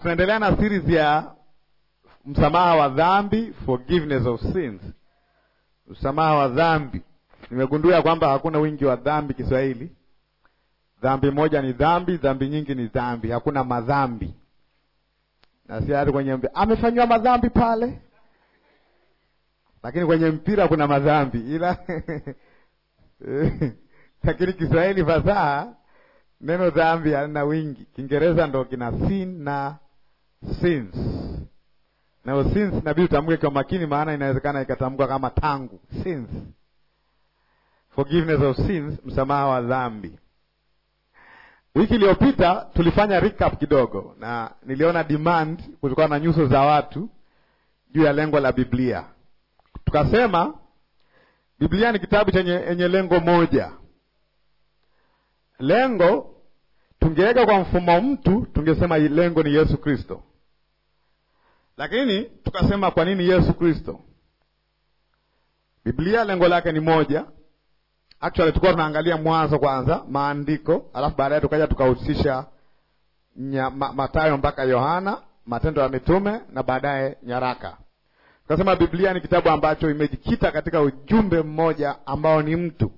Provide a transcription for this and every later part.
tunaendelea na series ya msamaha wa dhambi, forgiveness of sins. Msamaha wa dhambi, nimegundua kwamba hakuna wingi wa dhambi Kiswahili. Dhambi moja ni dhambi, dhambi nyingi ni dhambi, hakuna madhambi. Na si hata kwenye mpira amefanywa madhambi pale, lakini kwenye mpira kuna madhambi, ila lakini Kiswahili fasaha neno dhambi halina wingi. Kiingereza ndo kina sin na sins, na sins inabidi utamke kwa makini, maana inawezekana ikatamkwa kama tangu sins. Forgiveness of sins, msamaha wa dhambi. Wiki iliyopita tulifanya recap kidogo, na niliona demand kutokana na nyuso za watu juu ya lengo la Biblia. Tukasema Biblia ni kitabu chenye yenye lengo moja. Lengo tungeweka kwa mfumo mtu, tungesema lengo ni Yesu Kristo, lakini tukasema kwa nini Yesu Kristo? Biblia lengo lake ni moja. Actually tulikuwa tunaangalia Mwanzo kwanza, maandiko, alafu baadaye tukaja tukahusisha ma, Mathayo mpaka Yohana, Matendo ya Mitume na baadaye nyaraka. Tukasema Biblia ni kitabu ambacho imejikita katika ujumbe mmoja ambao ni mtu.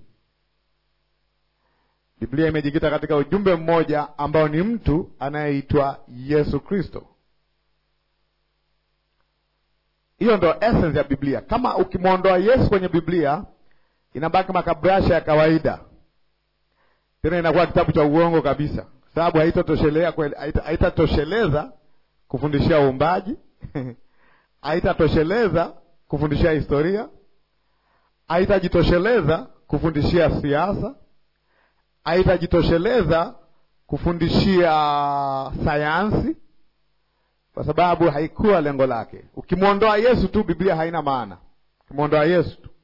Biblia imejikita katika ujumbe mmoja ambao ni mtu anayeitwa Yesu Kristo. Hiyo ndo essence ya Biblia. Kama ukimwondoa Yesu kwenye Biblia inabaki makabrasha ya kawaida, tena inakuwa kitabu cha uongo kabisa, sababu haitatosheleza kufundishia uumbaji haitatosheleza kufundishia historia, haitajitosheleza kufundishia siasa, haitajitosheleza kufundishia sayansi, kwa sababu haikuwa lengo lake. Ukimwondoa Yesu tu, Biblia haina maana. Ukimwondoa Yesu tu,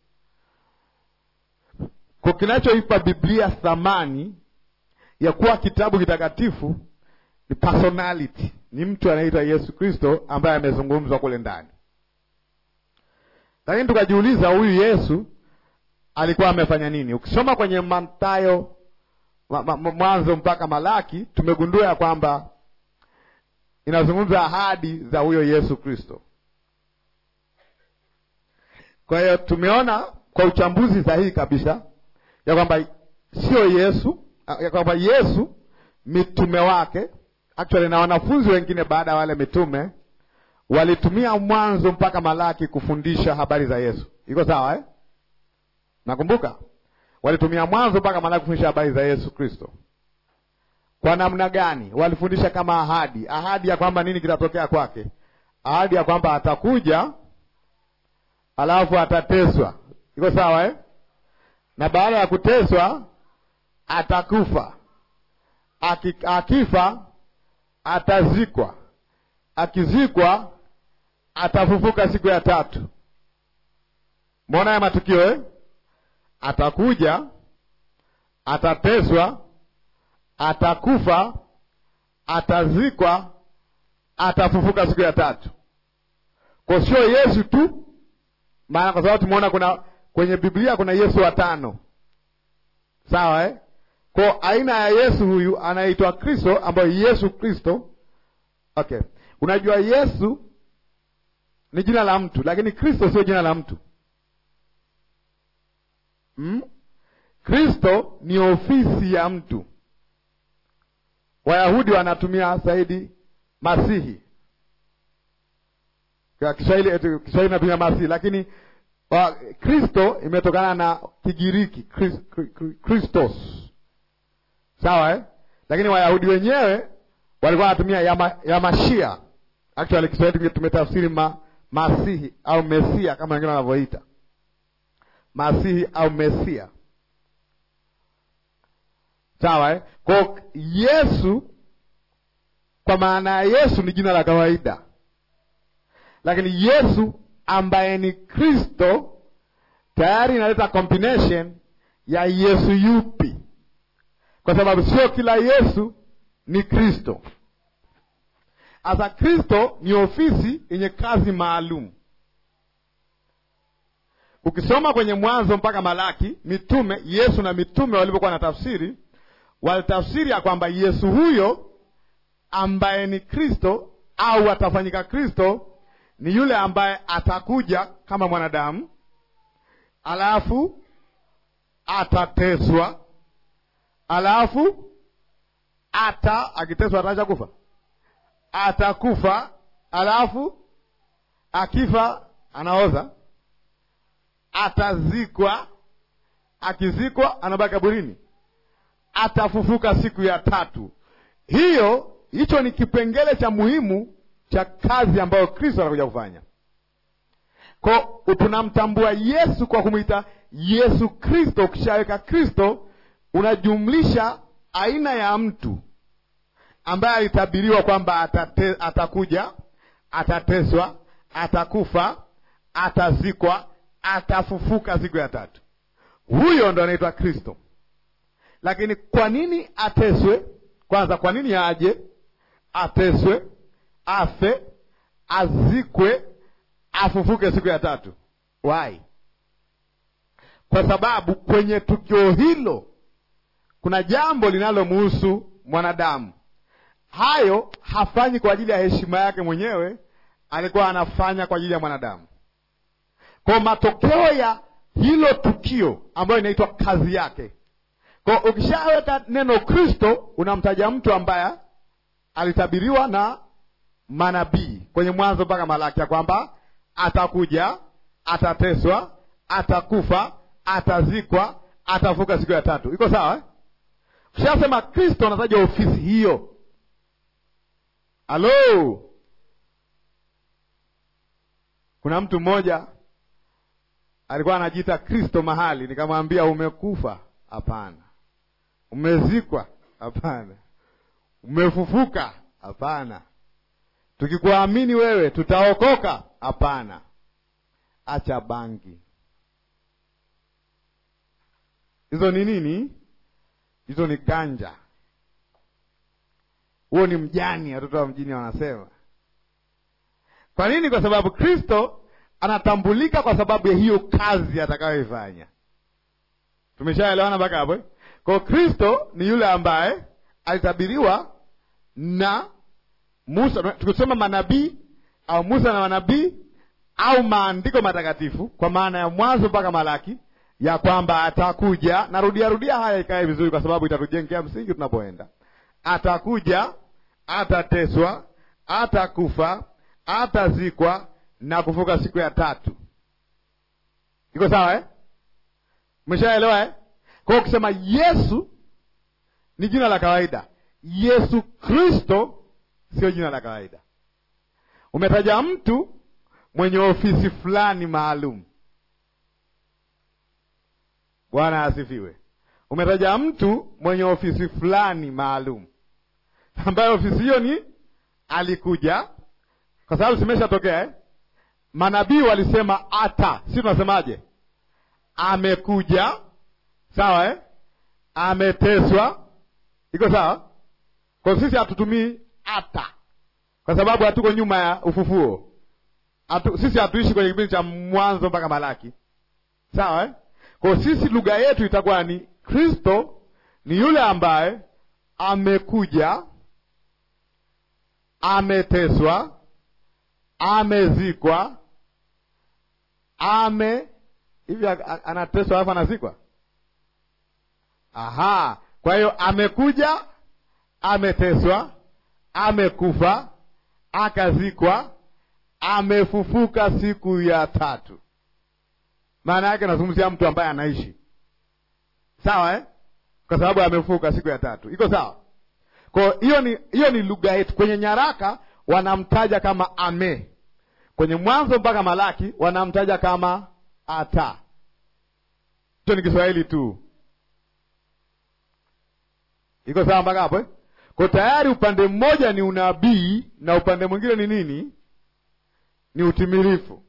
kwa kinachoipa Biblia thamani ya kuwa kitabu kitakatifu ni personality, ni mtu anaitwa Yesu Kristo ambaye amezungumzwa kule ndani. Lakini tukajiuliza huyu Yesu alikuwa amefanya nini? Ukisoma kwenye Mathayo Mwanzo mpaka Malaki, tumegundua ya kwamba inazungumza ahadi za huyo Yesu Kristo. Kwa hiyo tumeona kwa uchambuzi sahihi kabisa ya kwamba sio Yesu, ya kwamba Yesu mitume wake actually na wanafunzi wengine baada ya wale mitume walitumia Mwanzo mpaka Malaki kufundisha habari za Yesu. Iko sawa eh? Nakumbuka walitumia Mwanzo mpaka Malaki kufundisha habari za Yesu Kristo. Kwa namna gani? Walifundisha kama ahadi, ahadi ya kwamba nini kitatokea kwake, ahadi ya kwamba atakuja, alafu atateswa. Iko sawa eh? na baada ya kuteswa atakufa, akifa atazikwa, akizikwa atafufuka siku ya tatu. Mbona ya matukio eh? Atakuja, atateswa, atakufa, atazikwa, atafufuka siku ya tatu. Kwa sio Yesu tu, maana kwa sababu tumeona kuna kwenye Biblia kuna Yesu watano, sawa eh? Kwa aina ya Yesu huyu anaitwa Kristo, ambayo Yesu Kristo. Okay, unajua Yesu ni jina la mtu, lakini Kristo sio jina la mtu hmm? Kristo ni ofisi ya mtu. Wayahudi wanatumia zaidi Masihi, kwa Kiswahili Kiswahili natumia Masihi, lakini Kristo imetokana na Kigiriki Kristos Sawa eh? Lakini Wayahudi wenyewe walikuwa wanatumia ya, ya Mashia. Actually Kiswahili tumetafsiri ma, Masihi au Mesia kama wengine wanavyoita Masihi au Mesia. Sawa eh? Kwa Yesu kwa maana ya Yesu ni jina la kawaida, lakini Yesu ambaye ni Kristo tayari inaleta combination ya Yesu yupi kwa sababu sio kila Yesu ni Kristo. Asa Kristo ni ofisi yenye kazi maalum. Ukisoma kwenye Mwanzo mpaka Malaki, mitume Yesu na mitume walivyokuwa na tafsiri, walitafsiri ya kwamba Yesu huyo ambaye ni Kristo au atafanyika Kristo ni yule ambaye atakuja kama mwanadamu, alafu atateswa, alafu ata akiteswa ataacha kufa, atakufa, alafu akifa anaoza, atazikwa, akizikwa anabaki kaburini, atafufuka siku ya tatu. Hiyo hicho ni kipengele cha muhimu cha kazi ambayo Kristo anakuja kufanya. Ko tunamtambua Yesu kwa kumwita Yesu Kristo. Ukishaweka Kristo, unajumlisha aina ya mtu ambaye alitabiriwa kwamba atate, atakuja, atateswa, atakufa, atazikwa, atafufuka siku ya tatu. Huyo ndo anaitwa Kristo. Lakini kwa nini ateswe? Kwanza, kwa nini aje ateswe, afe, azikwe, afufuke siku ya tatu? Why? Kwa sababu kwenye tukio hilo kuna jambo linalomuhusu mwanadamu. Hayo hafanyi kwa ajili ya heshima yake mwenyewe, alikuwa anafanya kwa ajili ya mwanadamu. Kwa matokeo ya hilo tukio ambayo inaitwa kazi yake kwa ukishaweka neno Kristo unamtaja mtu ambaye alitabiriwa na manabii kwenye Mwanzo mpaka Malaki ya kwamba atakuja, atateswa, atakufa, atazikwa, atafuka siku ya tatu. Iko sawa eh? Ukishasema Kristo unataja ofisi hiyo. Halo, kuna mtu mmoja alikuwa anajiita Kristo mahali, nikamwambia umekufa. Hapana. Umezikwa? Hapana. Umefufuka? Hapana. Tukikuamini wewe tutaokoka? Hapana. Acha bangi. Hizo ni nini? Hizo ni ganja. Huo ni mjani, watoto wa mjini wanasema. Kwa nini? Kwa sababu Kristo anatambulika kwa sababu ya hiyo kazi atakayoifanya. Tumeshaelewana mpaka hapo eh? Kwa Kristo ni yule ambaye alitabiriwa na Musa, tukisoma manabii au Musa na manabii au maandiko matakatifu, kwa maana ya Mwanzo mpaka Malaki, ya kwamba atakuja. Narudia rudia haya ikae vizuri, kwa sababu itatujengea msingi tunapoenda. Atakuja, atateswa, atakufa, atazikwa na kufuka siku ya tatu. Iko sawa eh? Umeshaelewa eh? Kwa hiyo ukisema Yesu ni jina la kawaida, Yesu Kristo sio jina la kawaida. Umetaja mtu mwenye ofisi fulani maalum. Bwana asifiwe. Umetaja mtu mwenye ofisi fulani maalum, ambayo ofisi hiyo ni alikuja, kwa sababu zimeshatokea eh? Manabii walisema ata, si tunasemaje? Amekuja, sawa eh? Ameteswa, iko sawa. Kwa sisi hatutumii ata, kwa sababu hatuko nyuma ya ufufuo. Atu, sisi hatuishi kwenye kipindi cha Mwanzo mpaka Malaki, sawa eh? Kwa sisi lugha yetu itakuwa ni Kristo ni yule ambaye amekuja, ameteswa, amezikwa, ame hivi anateswa alafu anazikwa. Aha, kwa hiyo amekuja, ameteswa, amekufa, akazikwa, amefufuka siku ya tatu. Maana yake nazungumzia mtu ambaye anaishi, sawa eh? Kwa sababu amefufuka siku ya tatu. Iko sawa? Kwa hiyo ni hiyo ni lugha yetu. Kwenye nyaraka wanamtaja kama ame, kwenye Mwanzo mpaka Malaki wanamtaja kama ata. Hicho ni Kiswahili tu. Iko sawa mpaka hapo eh? Kwa tayari upande mmoja ni unabii na upande mwingine ni nini? Ni utimilifu.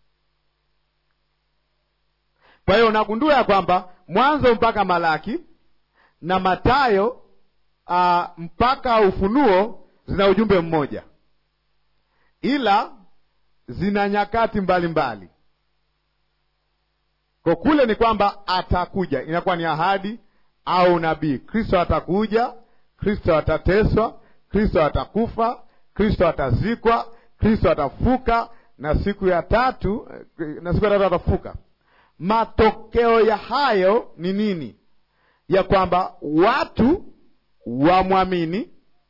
Kwa hiyo unagundua ya kwamba Mwanzo mpaka Malaki na Mathayo uh, mpaka Ufunuo zina ujumbe mmoja, ila zina nyakati mbalimbali mbali. Kwa kule ni kwamba atakuja, inakuwa ni ahadi au nabii. Kristo atakuja, Kristo atateswa, Kristo atakufa, Kristo atazikwa, Kristo atafuka na siku ya tatu na siku ya tatu atafuka. Matokeo ya hayo ni nini? Ya kwamba watu wamwamini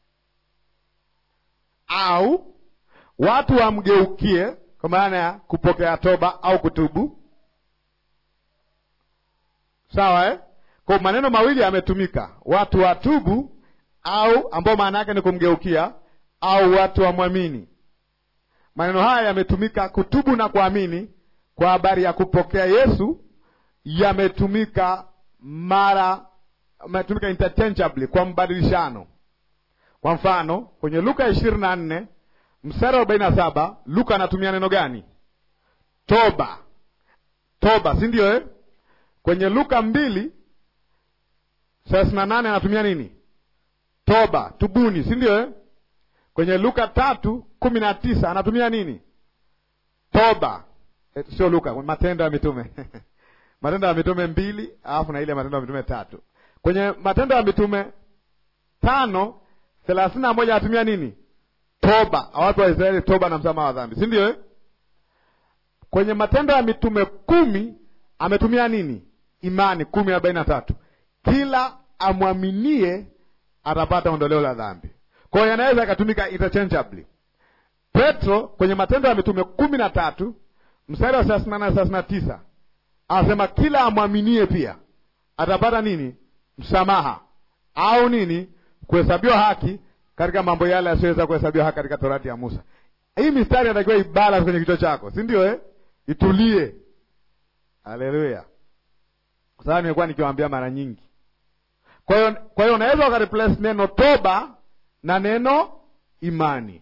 au watu wamgeukie, kwa maana ya kupokea toba au kutubu. Sawa eh? Kwa maneno mawili yametumika, watu watubu au ambao maana yake ni kumgeukia, au watu wamwamini. Maneno haya yametumika kutubu na kuamini kwa habari ya kupokea Yesu, yametumika mara yametumika interchangeably kwa mbadilishano. Kwa mfano kwenye Luka ishirini na nne mstari wa arobaini na saba Luka anatumia neno gani? Toba, toba, si ndio eh? Kwenye Luka mbili thelathini na nane anatumia nini? Toba, tubuni, si ndio eh? Kwenye Luka tatu kumi na tisa anatumia nini? Toba. Eh, sio Luka, Matendo ya Mitume Matendo ya Mitume mbili alafu na ile Matendo ya Mitume tatu. Kwenye Matendo ya Mitume tano thelathini na moja anatumia nini? Toba, watu wa Israeli, toba na msamaha wa dhambi, si ndio eh? Kwenye Matendo ya Mitume kumi ametumia nini? Imani, kumi arobaini na tatu kila amwaminie atapata ondoleo la dhambi. Kwa hiyo yanaweza yakatumika interchangeably. Petro kwenye Matendo ya Mitume kumi na tatu mstari wa thelathini na nane thelathini na tisa anasema kila amwaminie pia atapata nini? Msamaha au nini? Kuhesabiwa haki katika mambo yale yasiyoweza kuhesabiwa haki katika Torati ya Musa. Hii mistari inatakiwa ibala kwenye kichwa chako, si ndio eh? Itulie. Haleluya! Kwa sababu nimekuwa nikiwaambia mara nyingi. Kwa hiyo kwa hiyo unaweza ukareplace neno toba na neno imani,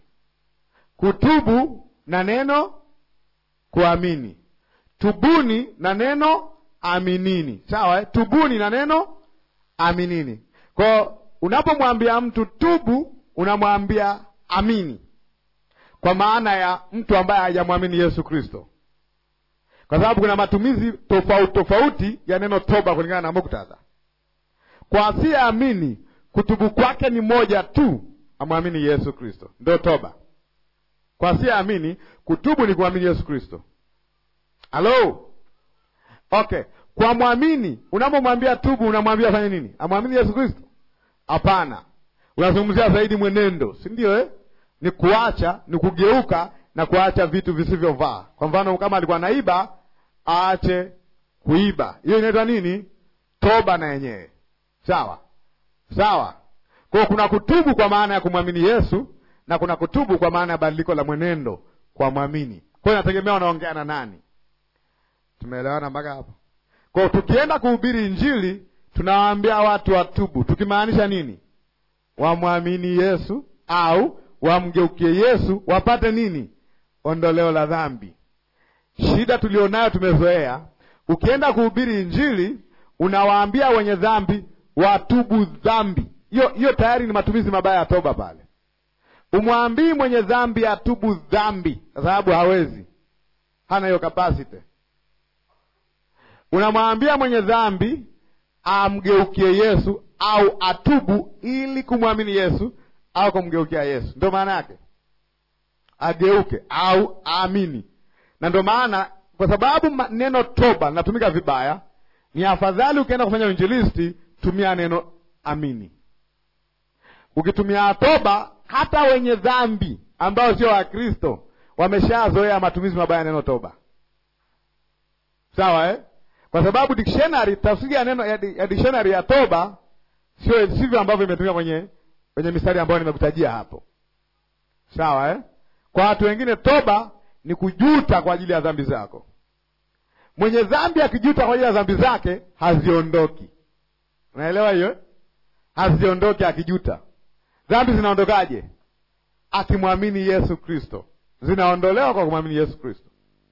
kutubu na neno kuamini, tubuni na neno aminini. Sawa eh? Tubuni na neno aminini. Kwa hiyo unapomwambia mtu tubu, unamwambia amini, kwa maana ya mtu ambaye hajamwamini Yesu Kristo, kwa sababu kuna matumizi tofauti tofauti ya neno toba kulingana na muktadha. Kwa asiyeamini kutubu kwake ni moja tu, amwamini Yesu Kristo, ndio toba. Kwa asiyeamini kutubu ni kuamini Yesu Kristo. Halo, okay. Kwa mwamini, unapomwambia tubu, unamwambia fanye nini? Amwamini Yesu Kristo? Hapana, unazungumzia zaidi mwenendo, si ndio eh? Ni kuacha, ni kugeuka na kuacha vitu visivyovaa. Kwa mfano, kama alikuwa naiba, aache kuiba. Hiyo inaitwa nini? Toba na yenyewe Sawa sawa. Kwa hiyo kuna kutubu kwa maana ya kumwamini Yesu na kuna kutubu kwa maana ya badiliko la mwenendo kwa mwamini. Kwa hiyo inategemea unaongea na nani. Tumeelewana mpaka hapo? Kwa hiyo tukienda kuhubiri Injili tunawaambia watu watubu, tukimaanisha nini? Wamwamini Yesu au wamgeukie Yesu wapate nini? Ondoleo la dhambi. Shida tulionayo, tumezoea ukienda kuhubiri Injili unawaambia wenye dhambi watubu dhambi. Hiyo hiyo tayari ni matumizi mabaya ya toba pale. Umwambii mwenye dhambi atubu dhambi, kwa sababu hawezi, hana hiyo kapasity. Unamwambia mwenye dhambi amgeukie Yesu au atubu ili kumwamini Yesu au kumgeukia Yesu. Ndio maana yake, ageuke au aamini. Na ndio maana, kwa sababu neno toba linatumika vibaya, ni afadhali ukienda kufanya uinjilisti tumia neno amini. Ukitumia toba, hata wenye dhambi ambao sio Wakristo wameshazoea matumizi mabaya ya neno toba, sawa eh? Kwa sababu dictionary, tafsiri ya neno ya dictionary ya toba sio sivyo ambavyo imetumika kwenye kwenye mistari ambayo nimekutajia hapo, sawa eh? Kwa watu wengine toba ni kujuta kwa ajili ya dhambi zako. Mwenye dhambi akijuta kwa ajili ya dhambi zake haziondoki. Unaelewa hiyo? Haziondoki akijuta. Dhambi zinaondokaje? Akimwamini Yesu Kristo, zinaondolewa kwa kumwamini Yesu Kristo.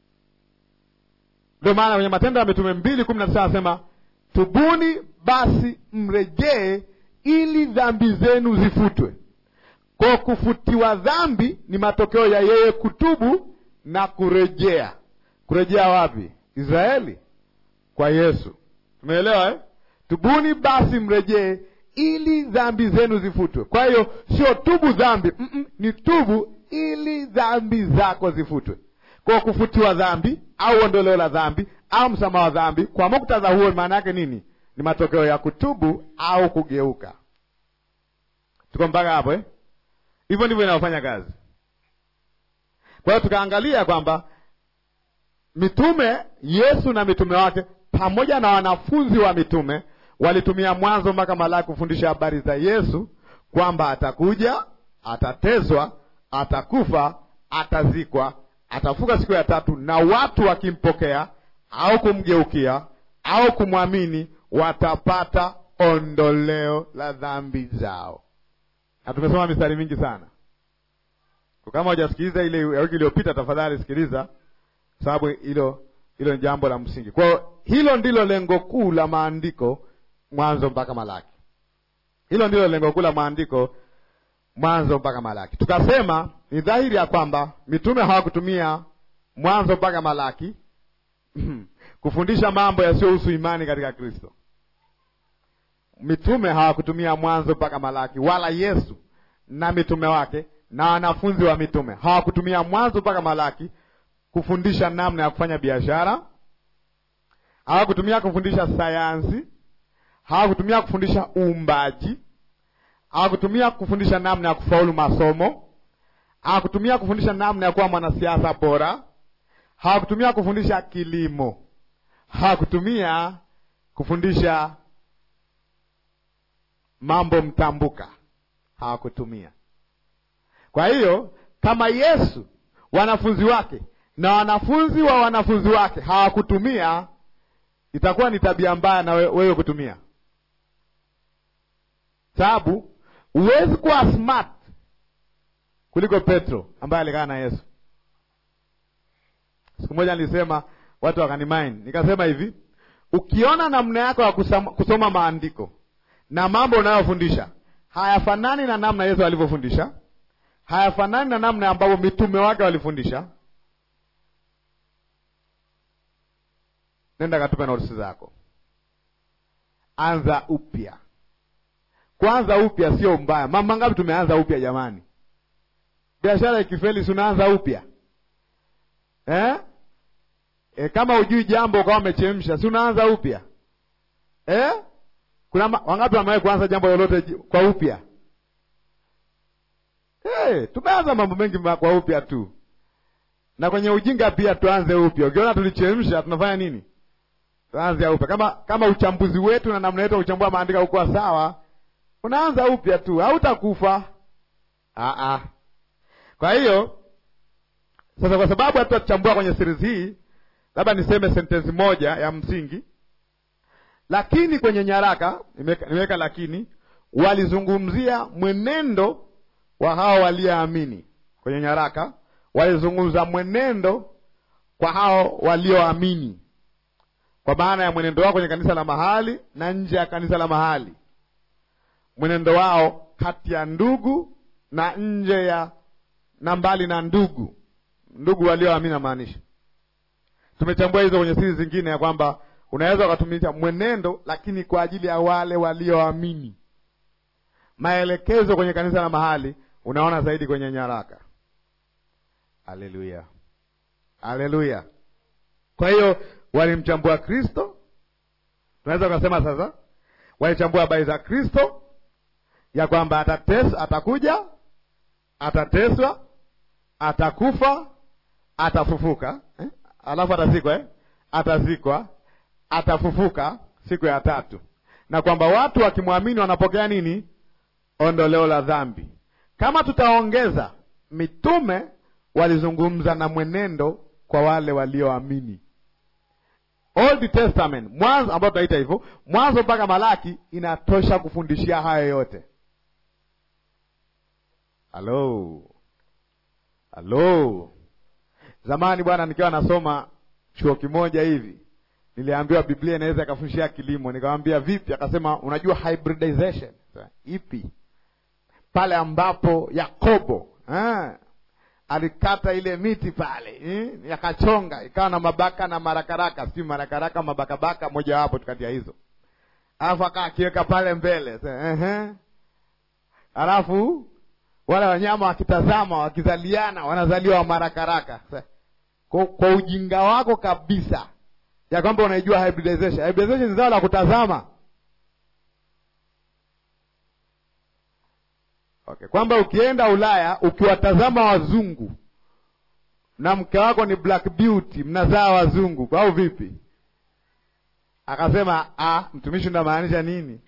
Ndio maana kwenye Matendo ya Mitume mbili kumi na tisa anasema tubuni basi mrejee, ili dhambi zenu zifutwe. Kwa kufutiwa dhambi ni matokeo ya yeye kutubu na kurejea. Kurejea wapi? Israeli, kwa Yesu. Tumeelewa eh? Tubuni basi mrejee, ili dhambi zenu zifutwe. Kwa hiyo sio tubu dhambi, mm -mm, ni tubu ili dhambi zako zifutwe. Kwa kufutiwa dhambi au ondoleo la dhambi au msamaha wa dhambi, kwa muktadha huo, maana yake nini? Ni matokeo ya kutubu au kugeuka. Tuko mpaka hapo eh? Hivyo ndivyo inavyofanya kazi. Kwa hiyo tukaangalia kwamba mitume, Yesu na mitume wake pamoja na wanafunzi wa mitume walitumia Mwanzo mpaka Malaki kufundisha habari za Yesu, kwamba atakuja, atateswa, atakufa, atazikwa, atafuka siku ya tatu, na watu wakimpokea au kumgeukia au kumwamini watapata ondoleo la dhambi zao. Na tumesoma mistari mingi sana. Kama hujasikiliza ile ya wiki iliyopita, tafadhali sikiliza, sababu hilo hilo ni jambo la msingi. Kwa hiyo hilo ndilo lengo kuu la maandiko Mwanzo mpaka Malaki. Hilo ndilo lengo kuu la maandiko Mwanzo mpaka Malaki. Tukasema ni dhahiri ya kwamba mitume hawakutumia Mwanzo mpaka Malaki kufundisha mambo yasiyohusu imani katika Kristo. Mitume hawakutumia Mwanzo mpaka Malaki, wala Yesu na mitume wake na wanafunzi wa mitume hawakutumia Mwanzo mpaka Malaki kufundisha namna ya kufanya biashara, hawakutumia kufundisha sayansi, hawakutumia kufundisha uumbaji, hawakutumia kufundisha namna ya kufaulu masomo, hawakutumia kufundisha namna ya kuwa mwanasiasa bora, hawakutumia kufundisha kilimo, hawakutumia kufundisha mambo mtambuka, hawakutumia. Kwa hiyo kama Yesu, wanafunzi wake na wanafunzi wa wanafunzi wake hawakutumia, itakuwa ni tabia mbaya na wewe kutumia, sababu huwezi kuwa smart kuliko Petro ambaye alikaa na Yesu. Siku moja nilisema, watu wakanimaini, nikasema hivi, ukiona namna yako ya kusoma, kusoma maandiko na mambo unayofundisha hayafanani na namna Yesu alivyofundisha, hayafanani na namna ambavyo mitume wake walifundisha, nenda katupe notisi zako, anza upya. Kwanza upya sio mbaya. Mama ngapi tumeanza upya jamani? Biashara ikifeli, si unaanza upya eh? E, kama hujui jambo ukawa umechemsha, si unaanza upya eh? Kuna wangapi wamewahi kuanza jambo lolote kwa upya? Hey, tumeanza mambo mengi kwa upya tu, na kwenye ujinga pia tuanze upya. Ukiona tulichemsha, tunafanya nini? Tuanze upya. Kama kama uchambuzi wetu na namna yetu kuchambua maandiko haukuwa sawa, unaanza upya tu, hautakufa. Ah ah. Kwa hiyo sasa, kwa sababu hatutachambua kwenye series hii, labda niseme sentensi moja ya msingi lakini kwenye nyaraka nimeweka lakini, walizungumzia mwenendo wa hao walioamini. Kwenye nyaraka walizungumza mwenendo kwa hao walioamini, kwa maana ya mwenendo wao kwenye kanisa la mahali na nje ya kanisa la mahali, mwenendo wao kati ya ndugu na nje ya na mbali na ndugu, ndugu walioamini namaanisha. Tumechambua hizo kwenye siri zingine ya kwamba unaweza ukatumia mwenendo lakini kwa ajili ya wale walioamini. Maelekezo kwenye kanisa la mahali unaona zaidi kwenye nyaraka. Haleluya, haleluya! Kwa hiyo walimchambua Kristo, tunaweza ukasema sasa walichambua habari za Kristo ya kwamba atates, atakuja, atateswa, atakufa, atafufuka eh? alafu atazikwa eh? atazikwa atafufuka siku ya tatu, na kwamba watu wakimwamini wanapokea nini? Ondoleo la dhambi. Kama tutaongeza, mitume walizungumza na mwenendo kwa wale walioamini. Old Testament, Mwanzo ambao tunaita hivyo, Mwanzo mpaka Malaki inatosha kufundishia hayo yote. Halo, halo. Zamani bwana, nikiwa nasoma chuo kimoja hivi niliambiwa Biblia inaweza ikafundishia kilimo. Nikamwambia vipi? Akasema unajua hybridization ipi? Pale ambapo Yakobo ah, alikata ile miti pale eh, yakachonga ikawa na mabaka na marakaraka, sijui marakaraka mabakabaka, mojawapo kati ya hizo. alafu akaa akiweka pale mbele uh-huh. alafu wale wanyama wakitazama wakizaliana wanazaliwa marakaraka kwa, kwa ujinga wako kabisa ya kwamba unaijua hybridization. Hybridization ni zao la kutazama okay. Kwamba ukienda Ulaya ukiwatazama wazungu na mke wako ni black beauty, mnazaa wazungu au vipi? Akasema ah, mtumishi unamaanisha nini?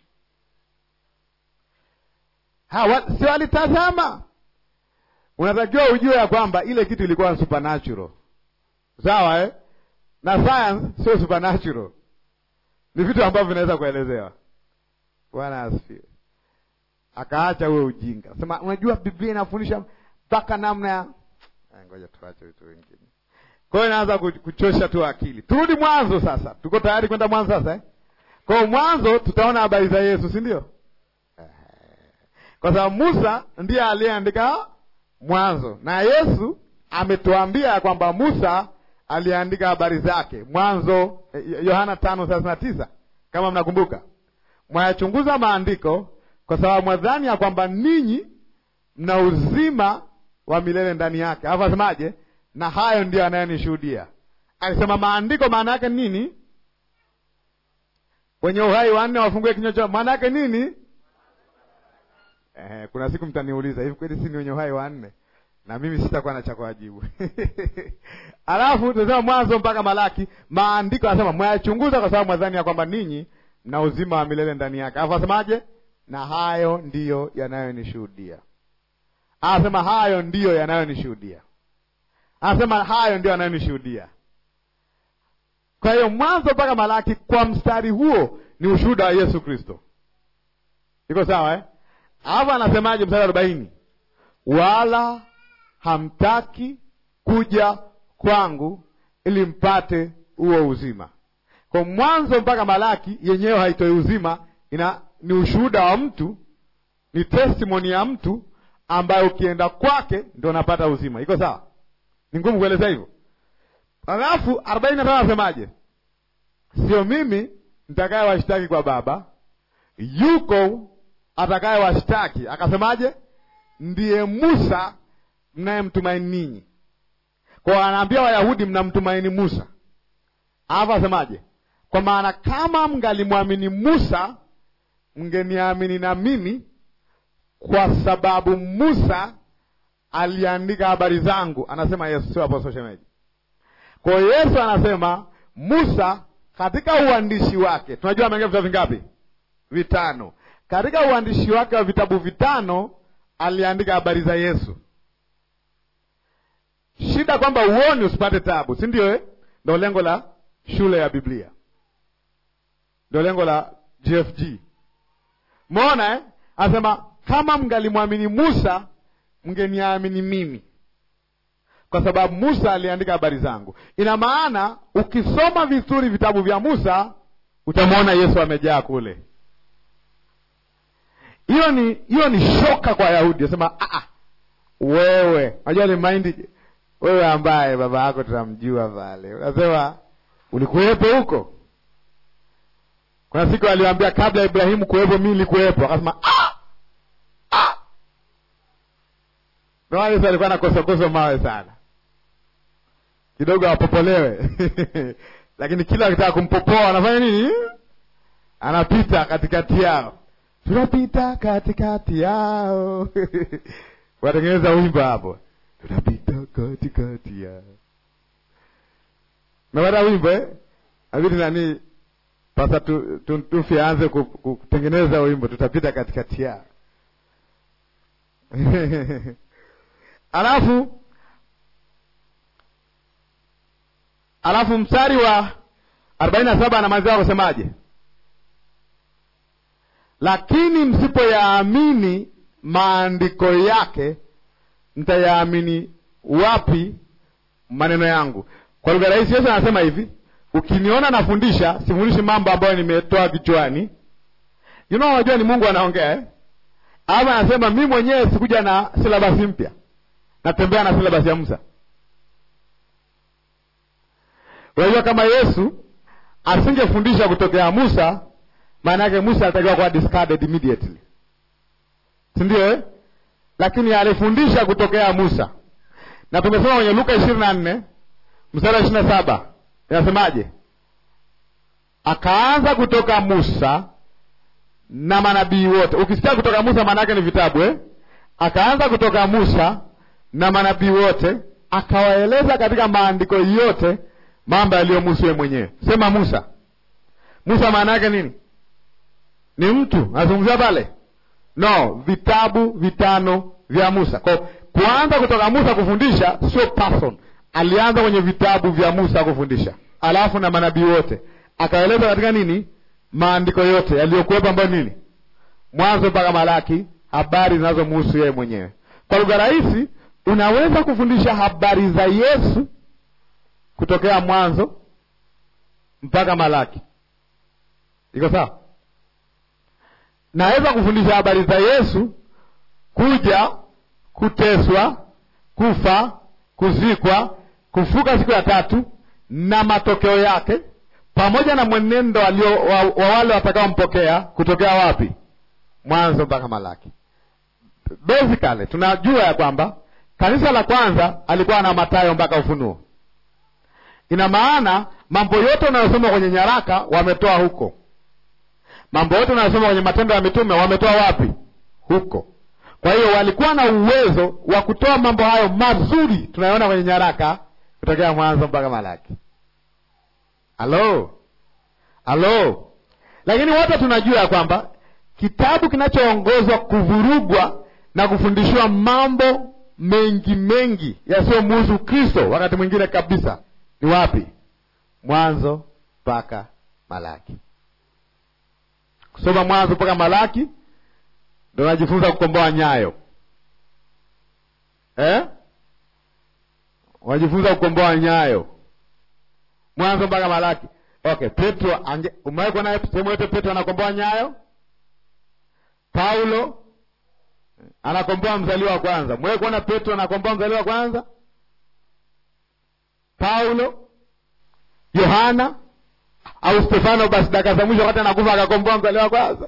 Ha, si walitazama. Unatakiwa ujue ya kwamba ile kitu ilikuwa supernatural, sawa eh? na science sio supernatural, ni vitu ambavyo vinaweza kuelezewa. Bwana asifiwe. Akaacha huo ujinga, sema unajua Biblia inafundisha mpaka namna ya ngoja tuache vitu vingine. Kwa hiyo inaanza kuchosha tu akili. Turudi mwanzo sasa, tuko tayari kwenda mwanzo sasa eh? Kwa hiyo mwanzo tutaona habari za Yesu, si ndio? Kwa sababu Musa ndiye aliyeandika Mwanzo na Yesu ametuambia ya kwamba Musa aliandika habari zake Mwanzo, Yohana tano thelathini na tisa kama mnakumbuka. Mwayachunguza maandiko kwa sababu mwadhani ya kwamba ninyi mna uzima wa milele ndani yake. Alafu asemaje? Na hayo ndiyo anayenishuhudia. Alisema maandiko maana yake nini? Wenye uhai wanne wafungue kinywa chao, maana yake nini? Eh, kuna siku mtaniuliza hivi, kweli si ni wenye uhai wanne? Na mimi sitakuwa na cha kuwajibu. Alafu tunasema Mwanzo mpaka Malaki, maandiko anasema mwayachunguza kwa sababu mwadhani ya kwamba ninyi mna uzima wa milele ndani yake. Alafu asemaje? Na hayo ndiyo yanayonishuhudia. Anasema hayo ndiyo yanayonishuhudia. Anasema hayo ndiyo yanayonishuhudia. Kwa hiyo Mwanzo mpaka Malaki kwa mstari huo ni ushuhuda wa Yesu Kristo. Iko sawa eh? Alafu anasemaje mstari arobaini? Wala hamtaki kuja kwangu ili mpate huo uzima. Kwa Mwanzo mpaka Malaki yenyewe haitoi uzima, ina ni ushuhuda wa mtu, ni testimony ya mtu ambaye ukienda kwake ndio unapata uzima. Iko sawa? Ni ngumu kueleza hivyo. Alafu arobaini na tano anasemaje? Sio mimi nitakaye washtaki kwa Baba, yuko atakaye washtaki. Akasemaje? Ndiye Musa mnayemtumaini ninyi. Kwa anaambia Wayahudi mnamtumaini Musa, alafu asemaje? Kwa maana kama mngalimwamini Musa mngeniamini na mimi, kwa sababu Musa aliandika habari zangu. Anasema Yesu, sio Apostle Shemeji. Kwa hiyo Yesu anasema Musa katika uandishi wake, tunajua ameandika vitabu vingapi? Vitano. Katika uandishi wake wa vitabu vitano aliandika habari za Yesu. Shida kwamba uoni usipate tabu, si ndio? Eh, ndio lengo la shule ya Biblia, ndio lengo la GFG. Umeona eh? Anasema kama mngalimwamini Musa mngeniamini mimi, kwa sababu Musa aliandika habari zangu. Ina maana ukisoma vizuri vitabu vya Musa utamwona Yesu amejaa kule. Hiyo ni hiyo ni shoka kwa Wayahudi, asema wewe, unajua ni maindi wewe ambaye baba yako tunamjua pale, unasema ulikuwepo huko. Kuna siku aliwaambia kabla ya Ibrahimu kuwepo mimi nilikuwepo, akasema ndio Yesu alikuwa anakosokoso mawe sana kidogo apopolewe lakini kila akitaka kumpopoa anafanya nini? Anapita katikati yao, tunapita katikati yao watengeneza wimbo hapo, tunapita katikati yao. Mepata wimbo eh? Abidi nani pasa tu, tu, tufi aanze kutengeneza wimbo, tutapita katikati yao alafu alafu mstari wa arobaini na saba anamalizia kusemaje? Lakini msipoyaamini maandiko yake, mtayaamini wapi maneno yangu? Kwa lugha rahisi, Yesu anasema hivi, ukiniona nafundisha, sifundishi mambo ambayo nimetoa kichwani. You know, unajua ni Mungu anaongea eh? Ama anasema mi mwenyewe sikuja na silabasi mpya, natembea na silabasi ya Musa. Unajua, kama Yesu asingefundisha kutokea Musa, maana yake Musa alitakiwa kuwa discarded immediately, si ndio eh? Lakini alifundisha kutokea Musa, na tumesoma kwenye Luka ishirini na nne mstari wa ishirini na saba inasemaje? Akaanza kutoka Musa na manabii wote. Ukisikia kutoka Musa maana yake ni vitabu eh? Akaanza kutoka Musa na manabii wote, akawaeleza katika maandiko yote mambo yaliyomhusu yeye mwenyewe. Sema Musa. Musa maana yake nini? Ni mtu anazungumzia pale? No, vitabu vitano vya Musa. Kwa kuanza kutoka Musa kufundisha sio person, alianza kwenye vitabu vya Musa kufundisha, alafu na manabii wote akaeleza katika nini, maandiko yote yaliyokuwepo, ambayo nini, Mwanzo mpaka Malaki, habari zinazomhusu yeye mwenyewe. Kwa lugha rahisi, unaweza kufundisha habari za Yesu kutokea Mwanzo mpaka Malaki. Iko sawa? Naweza kufundisha habari za Yesu kuja, kuteswa, kufa, kuzikwa, kufuka siku ya tatu na matokeo yake, pamoja na mwenendo walio wa, wa wale watakaompokea kutokea wapi? Mwanzo mpaka Malaki. Basically tunajua ya kwamba kanisa la kwanza alikuwa na Mathayo mpaka Ufunuo. Ina maana mambo yote unayosoma kwenye nyaraka wametoa huko mambo yote unayosoma kwenye Matendo ya Mitume wametoa wapi? Huko. Kwa hiyo walikuwa na uwezo wa kutoa mambo hayo mazuri tunayoona kwenye nyaraka kutokea Mwanzo mpaka Malaki. Halo, halo. Lakini wote tunajua ya kwamba kitabu kinachoongozwa kuvurugwa na kufundishiwa mambo mengi mengi yasiyomhusu Kristo wakati mwingine kabisa ni wapi? Mwanzo mpaka Malaki. Kusoma Mwanzo mpaka Malaki ndo najifunza kukomboa nyayo eh? Unajifunza kukomboa nyayo Mwanzo mpaka Malaki. Okay, Petro ange umewahi kuona sehemu yote Petro anakomboa nyayo? Paulo anakomboa mzaliwa wa kwanza. Mwewe kuona Petro anakomboa mzaliwa wa kwanza? Paulo, Yohana au Stefano, basi dakika za mwisho wakati anakufa akakomboa mzaliwa wa kwanza.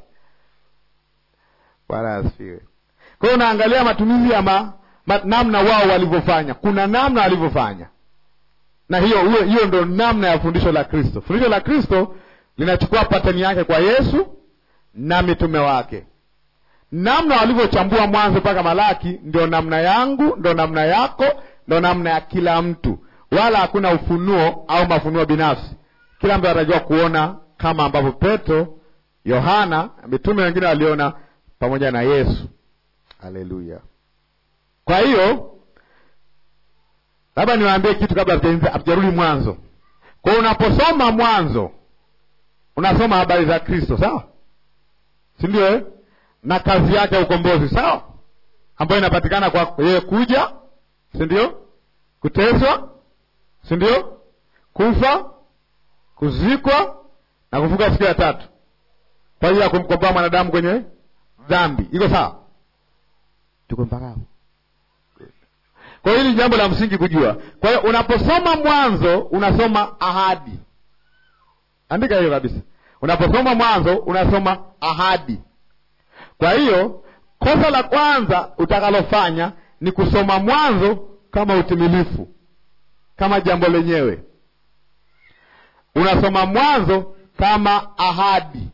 Bwana asifiwe. Kwa hiyo unaangalia matumizi ya ma, ma, namna wao walivyofanya. Kuna namna walivyofanya, na hiyo hiyo, hiyo ndo namna ya fundisho la Kristo. Fundisho la Kristo linachukua pateni yake kwa Yesu na mitume wake namna walivyochambua Mwanzo mpaka Malaki ndio namna yangu, ndo namna yako, ndo namna ya kila mtu, wala hakuna ufunuo au mafunuo binafsi. Kila mtu anatakiwa kuona kama ambavyo Petro, Yohana, mitume wengine waliona pamoja na Yesu. Haleluya! Kwa hiyo labda niwaambie kitu kabla hatujarudi Mwanzo. Kwa hiyo unaposoma Mwanzo unasoma habari za Kristo, sawa, si ndio eh? na kazi yake ya ukombozi sawa, ambayo inapatikana kwa yeye kuja, si ndio? Kuteswa, si ndio? Kufa, kuzikwa na kufuka siku ya tatu kwa ajili ya kumkomboa mwanadamu kwenye dhambi. Iko sawa? Tuko mpaka hapo? Kwa hiyo hili jambo la msingi kujua. Kwa hiyo unaposoma Mwanzo unasoma ahadi. Andika hiyo kabisa. Unaposoma Mwanzo unasoma ahadi. Kwa hiyo kosa la kwanza utakalofanya ni kusoma Mwanzo kama utimilifu, kama jambo lenyewe. Unasoma Mwanzo kama ahadi.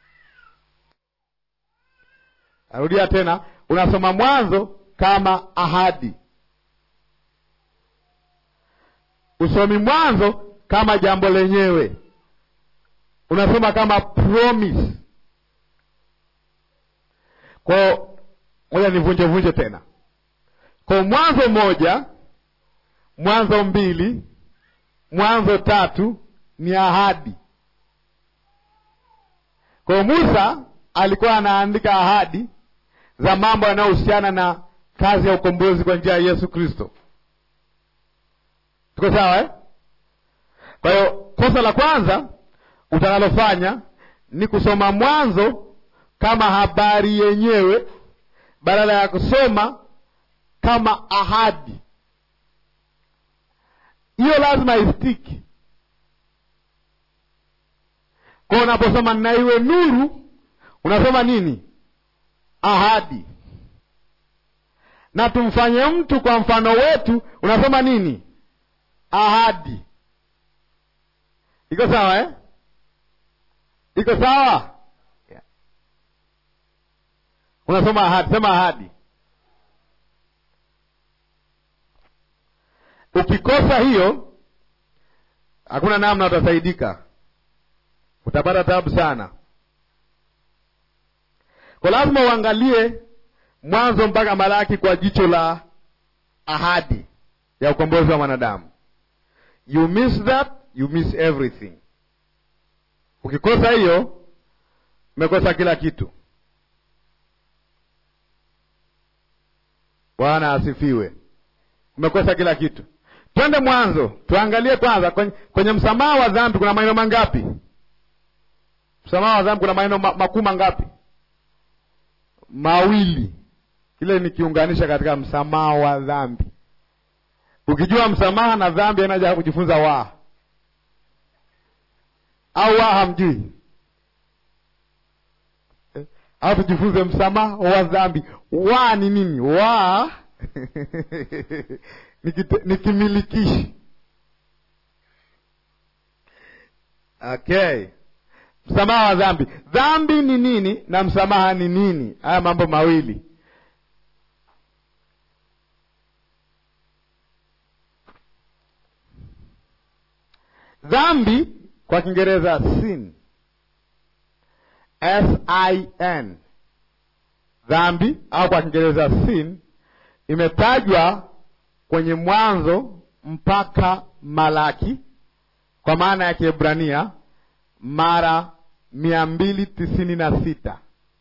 Narudia tena, unasoma Mwanzo kama ahadi. Usomi Mwanzo kama jambo lenyewe, unasoma kama promise. Kwa ngoja nivunje vunje tena. Kwa Mwanzo moja, Mwanzo mbili, Mwanzo tatu ni ahadi. Kwa Musa alikuwa anaandika ahadi za mambo yanayohusiana na kazi ya ukombozi kwa njia ya Yesu Kristo. Tuko sawa eh? Kwa hiyo kosa la kwanza utakalofanya ni kusoma Mwanzo kama habari yenyewe badala ya kusoma kama ahadi. Hiyo lazima istiki. Kwa unaposoma na iwe nuru, unasoma nini? Ahadi. Na tumfanye mtu kwa mfano wetu, unasoma nini? Ahadi. Iko sawa eh? Iko sawa yeah. Unasoma ahadi, sema ahadi. Ukikosa hiyo, hakuna namna utasaidika, utapata tabu sana. Kwa lazima uangalie Mwanzo mpaka Malaki kwa jicho la ahadi ya ukombozi wa mwanadamu. You miss that, you miss everything. Ukikosa hiyo, umekosa kila kitu. Bwana asifiwe. Umekosa kila kitu. Twende Mwanzo, tuangalie kwanza kwenye, kwenye msamaha wa dhambi kuna maneno mangapi? Msamaha wa dhambi kuna maneno ma, makuu mangapi? Mawili. Kile nikiunganisha katika msamaha wa dhambi. Ukijua msamaha na dhambi, anaja kujifunza wa au wa hamjui eh? Au tujifunze msamaha wa dhambi. Wa ni nini? Wa ni kimilikishi. Okay, msamaha wa dhambi. Dhambi ni nini na msamaha ni nini? Haya mambo mawili. Dhambi kwa Kiingereza sin, S I N, dhambi au kwa Kiingereza sin imetajwa kwenye Mwanzo mpaka Malaki kwa maana ya Kiebrania mara mia mbili tisini na sita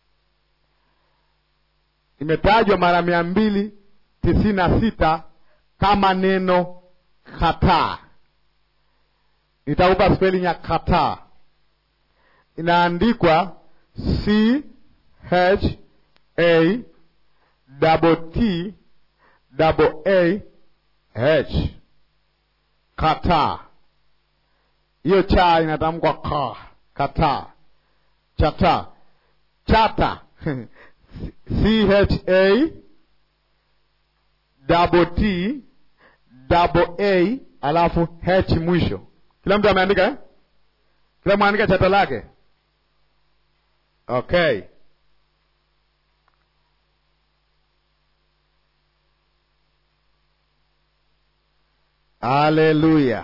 imetajwa mara mia mbili tisini na sita kama neno kataa. Nitakupa spelling ya kataa, inaandikwa C H A double T double A H, kataa. Hiyo cha inatamkwa ka, kataa, chata, chata C H A double T double A alafu H mwisho. Kila mtu ameandika eh? Kila mwaandika chata lake. Okay. Haleluya,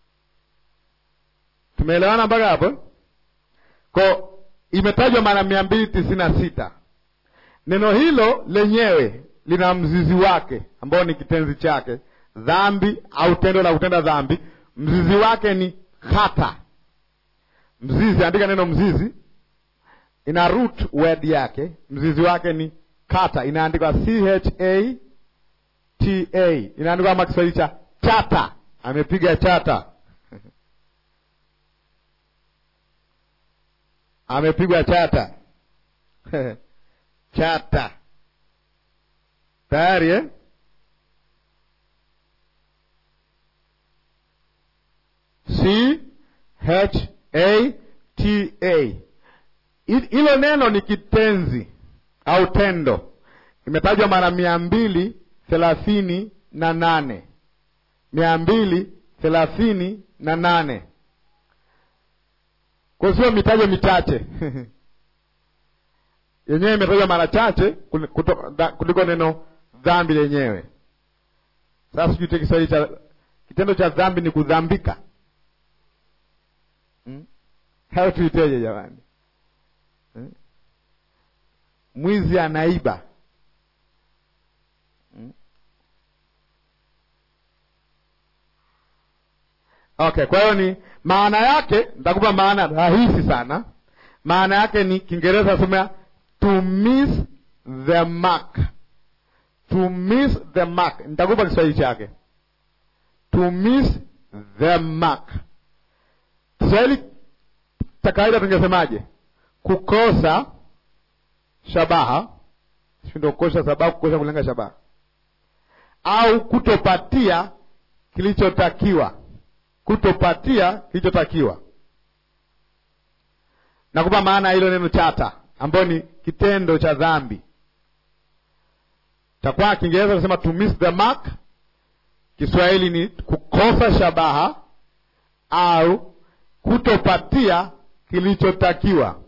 tumeelewana mpaka hapo? Ko imetajwa mara mia mbili tisini na sita. Neno hilo lenyewe lina mzizi wake ambao ni kitenzi chake dhambi au tendo la kutenda dhambi. Mzizi wake ni kata. Mzizi, andika neno mzizi, ina root word yake, mzizi wake ni kata, inaandikwa C H A T A, inaandikwa kama Kiswahili cha chata. Amepiga chata amepigwa chata chata tayari eh? C H A T A. Hilo neno ni kitenzi au tendo, imetajwa mara mia mbili thelathini na nane mia mbili thelathini na nane kwa sio mitajo michache yenyewe imetajwa mara chache kuliko neno dhambi lenyewe. Sasa sijui Kiswahili cha kitendo cha dhambi ni kudhambika, hmm? Hao tuiteje jamani hmm? Mwizi anaiba hmm? Okay, kwa hiyo ni maana yake, nitakupa maana rahisi sana. Maana yake ni Kiingereza somea to miss the mark, to miss the mark. Nitakupa Kiswahili chake to miss the mark. Kiswahili cha kawaida tungesemaje? Kukosa shabaha, sindo kukosa sababu, kukosa kulenga shabaha, au kutopatia kilichotakiwa kutopatia kilichotakiwa. nakupa maana ya hilo neno chata, ambayo ni kitendo cha dhambi. Takuwa Kiingereza kusema to miss the mark, Kiswahili ni kukosa shabaha au kutopatia kilichotakiwa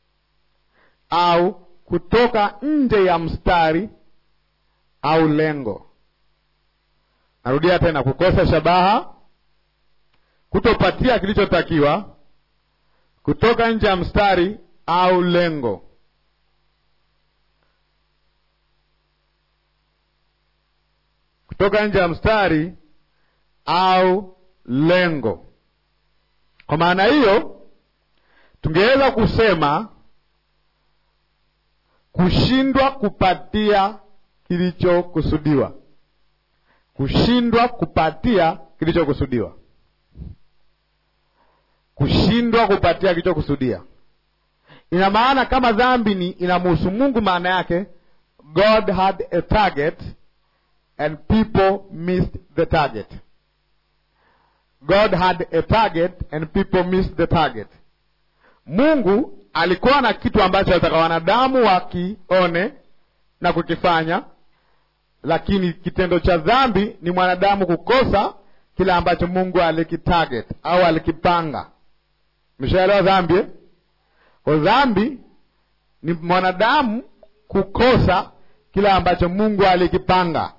au kutoka nje ya mstari au lengo. Narudia tena, kukosa shabaha, kutopatia kilichotakiwa, kutoka nje ya mstari au lengo. Kutoka nje ya mstari au lengo. Kwa maana hiyo, tungeweza kusema kushindwa kupatia kilichokusudiwa, kushindwa kupatia kilichokusudiwa, kushindwa kupatia kilichokusudia. Ina maana kama dhambi ni inamhusu Mungu, maana yake God had a target and people missed the target. God had a target and people missed the target. Mungu alikuwa na kitu ambacho alitaka wanadamu wakione na kukifanya, lakini kitendo cha dhambi ni mwanadamu kukosa kile ambacho Mungu alikitarget au alikipanga. Mshaelewa dhambi eh? Kwa dhambi ni mwanadamu kukosa kile ambacho Mungu alikipanga.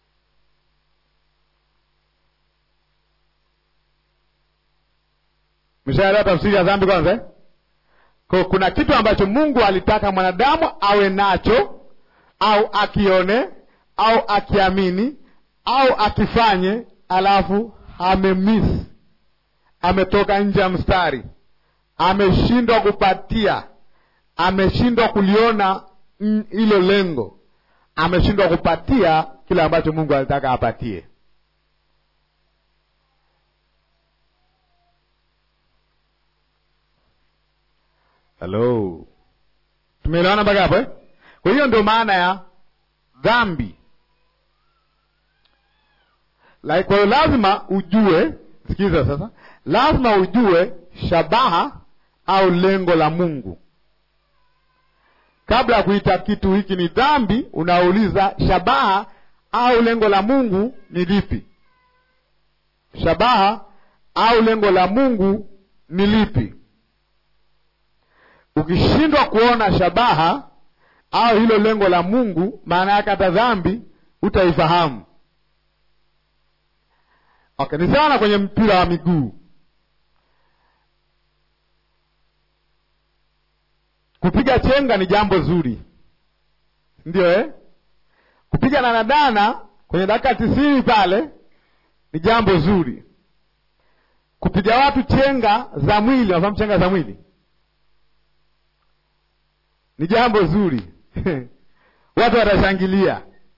Mshaelewa tafsiri ya dhambi kwanza eh? Kwa kuna kitu ambacho Mungu alitaka mwanadamu awe nacho au akione au akiamini au akifanye, alafu amemiss, ametoka nje ya mstari, ameshindwa kupatia, ameshindwa kuliona hilo lengo, ameshindwa kupatia kile ambacho Mungu alitaka apatie. Halo, tumeelewana mpaka hapo eh? Kwa hiyo ndio maana ya dhambi. Kwa hiyo lazima ujue, sikiza sasa, lazima ujue shabaha au lengo la Mungu kabla ya kuita kitu hiki ni dhambi. Unauliza shabaha au lengo la Mungu ni lipi? Shabaha au lengo la Mungu ni lipi? Ukishindwa kuona shabaha au hilo lengo la Mungu, maana yake hata dhambi utaifahamu. Okay, ni sawa na kwenye mpira wa miguu. Kupiga chenga ni jambo zuri, ndio eh? Kupiga danadana kwenye dakika tisini pale ni jambo zuri. Kupiga watu chenga za mwili, wafahamu chenga za mwili ni jambo zuri watu watashangilia,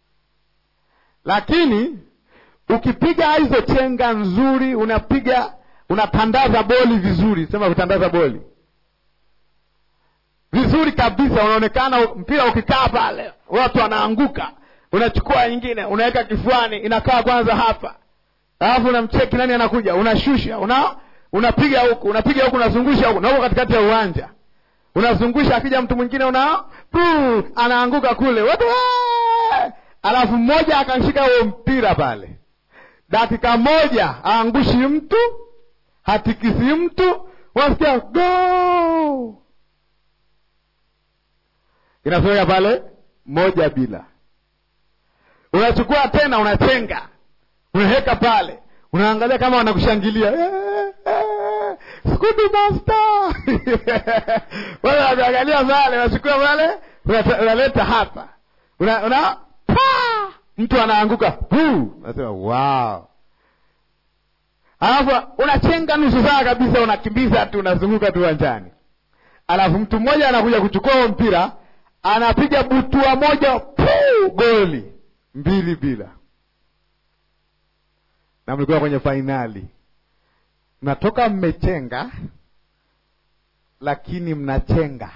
lakini ukipiga hizo chenga nzuri, unapiga unatandaza boli vizuri, sema kutandaza boli vizuri kabisa, unaonekana mpira ukikaa pale watu wanaanguka, unachukua nyingine unaweka kifuani, inakaa kwanza hapa, alafu unamcheki nani anakuja, unashusha, una unapiga huku, unapiga huku, unazungusha huku, na huko katikati ya uwanja unazungusha akija mtu mwingine una puu, anaanguka kule watu, alafu mmoja akanshika huo mpira pale, dakika moja aangushi mtu, hatikisi mtu, unasikia go, inasoweka pale moja bila. Unachukua tena, unachenga, unaweka pale, unaangalia kama wanakushangilia Skudu master wale wanaangalia pale, unachukua pale, unaleta hapa, una, una mtu anaanguka puu, unasema wow. Alafu unachenga nusu saa kabisa, unakimbiza tu, unazunguka tu uwanjani, alafu mtu mmoja anakuja kuchukua huo mpira, anapiga butua moja, puu, goli mbili bila, na mlikuwa kwenye fainali mnatoka mmechenga, lakini mnachenga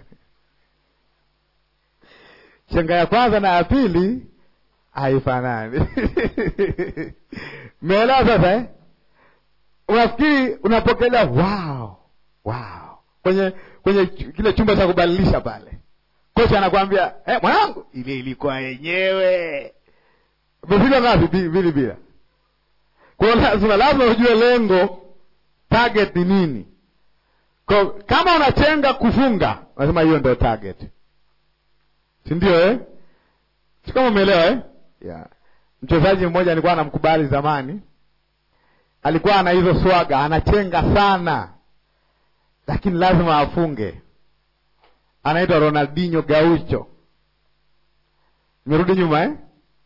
chenga ya kwanza na ya pili haifanani. Mmeelewa sasa eh? Unafikiri unapokelea wow, wow, kwenye kwenye kile chumba cha kubadilisha pale, kocha anakwambia eh, mwanangu, ile ilikuwa yenyewe. Umefika ngapi? Mbili bila. Kwa hiyo lazima lazima ujue lengo, target ni nini. Kwa kama unachenga kufunga, unasema hiyo ndio target, si ndio eh? Si kama umeelewa eh? Yeah. Mchezaji mmoja alikuwa anamkubali zamani, alikuwa ana hizo swaga, anachenga sana, lakini lazima afunge. Anaitwa Ronaldinho Gaucho. Nimerudi nyuma eh?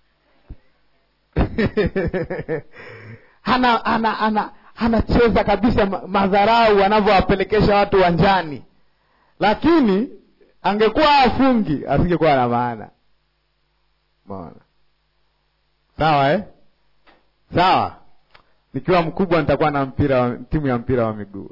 ana ana ana anacheza kabisa madharau anavyowapelekesha watu uwanjani, lakini angekuwa afungi asingekuwa na maana. Umeona? Sawa eh? Sawa. Nikiwa mkubwa nitakuwa na mpira wa, timu ya mpira wa miguu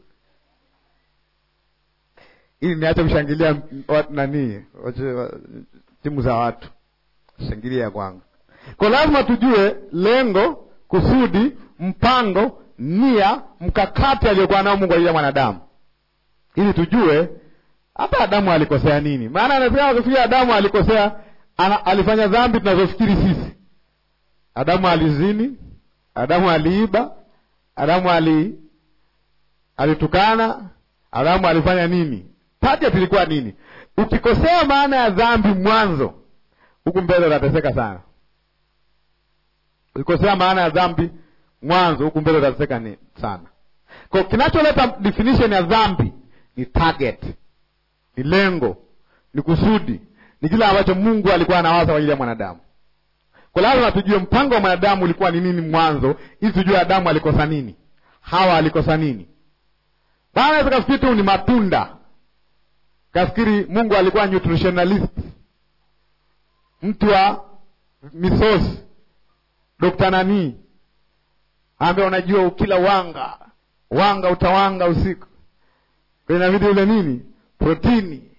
ili niache kushangilia watu nani timu za watu, shangilia kwangu. Kwa lazima tujue lengo, kusudi, mpango, nia, mkakati aliyokuwa nao Mungu ajili mwanadamu, ili tujue hata Adamu alikosea nini. Maana anafikia Adamu alikosea ana, alifanya dhambi tunazofikiri sisi. Adamu alizini, Adamu aliiba, Adamu ali alitukana, Adamu alifanya nini? Target ilikuwa nini? Ukikosea maana ya dhambi mwanzo, huku mbele utateseka sana. Ukikosea maana ya dhambi mwanzo, huku mbele utateseka ni sana. Kwa kinacholeta definition ya dhambi ni target, ni lengo, ni kusudi, ni kile ambacho Mungu alikuwa anawaza kwa ajili ya mwanadamu. Kwa lazima tujue mpango wa mwanadamu ulikuwa ni nini mwanzo, ili tujue Adamu alikosa nini, Hawa alikosa nini. Bana kafikiri tu ni matunda kafikiri Mungu alikuwa nutritionalist, mtu wa misosi, dokta nani ambaye unajua ukila wanga wanga utawanga usiku, inabidi ule nini protini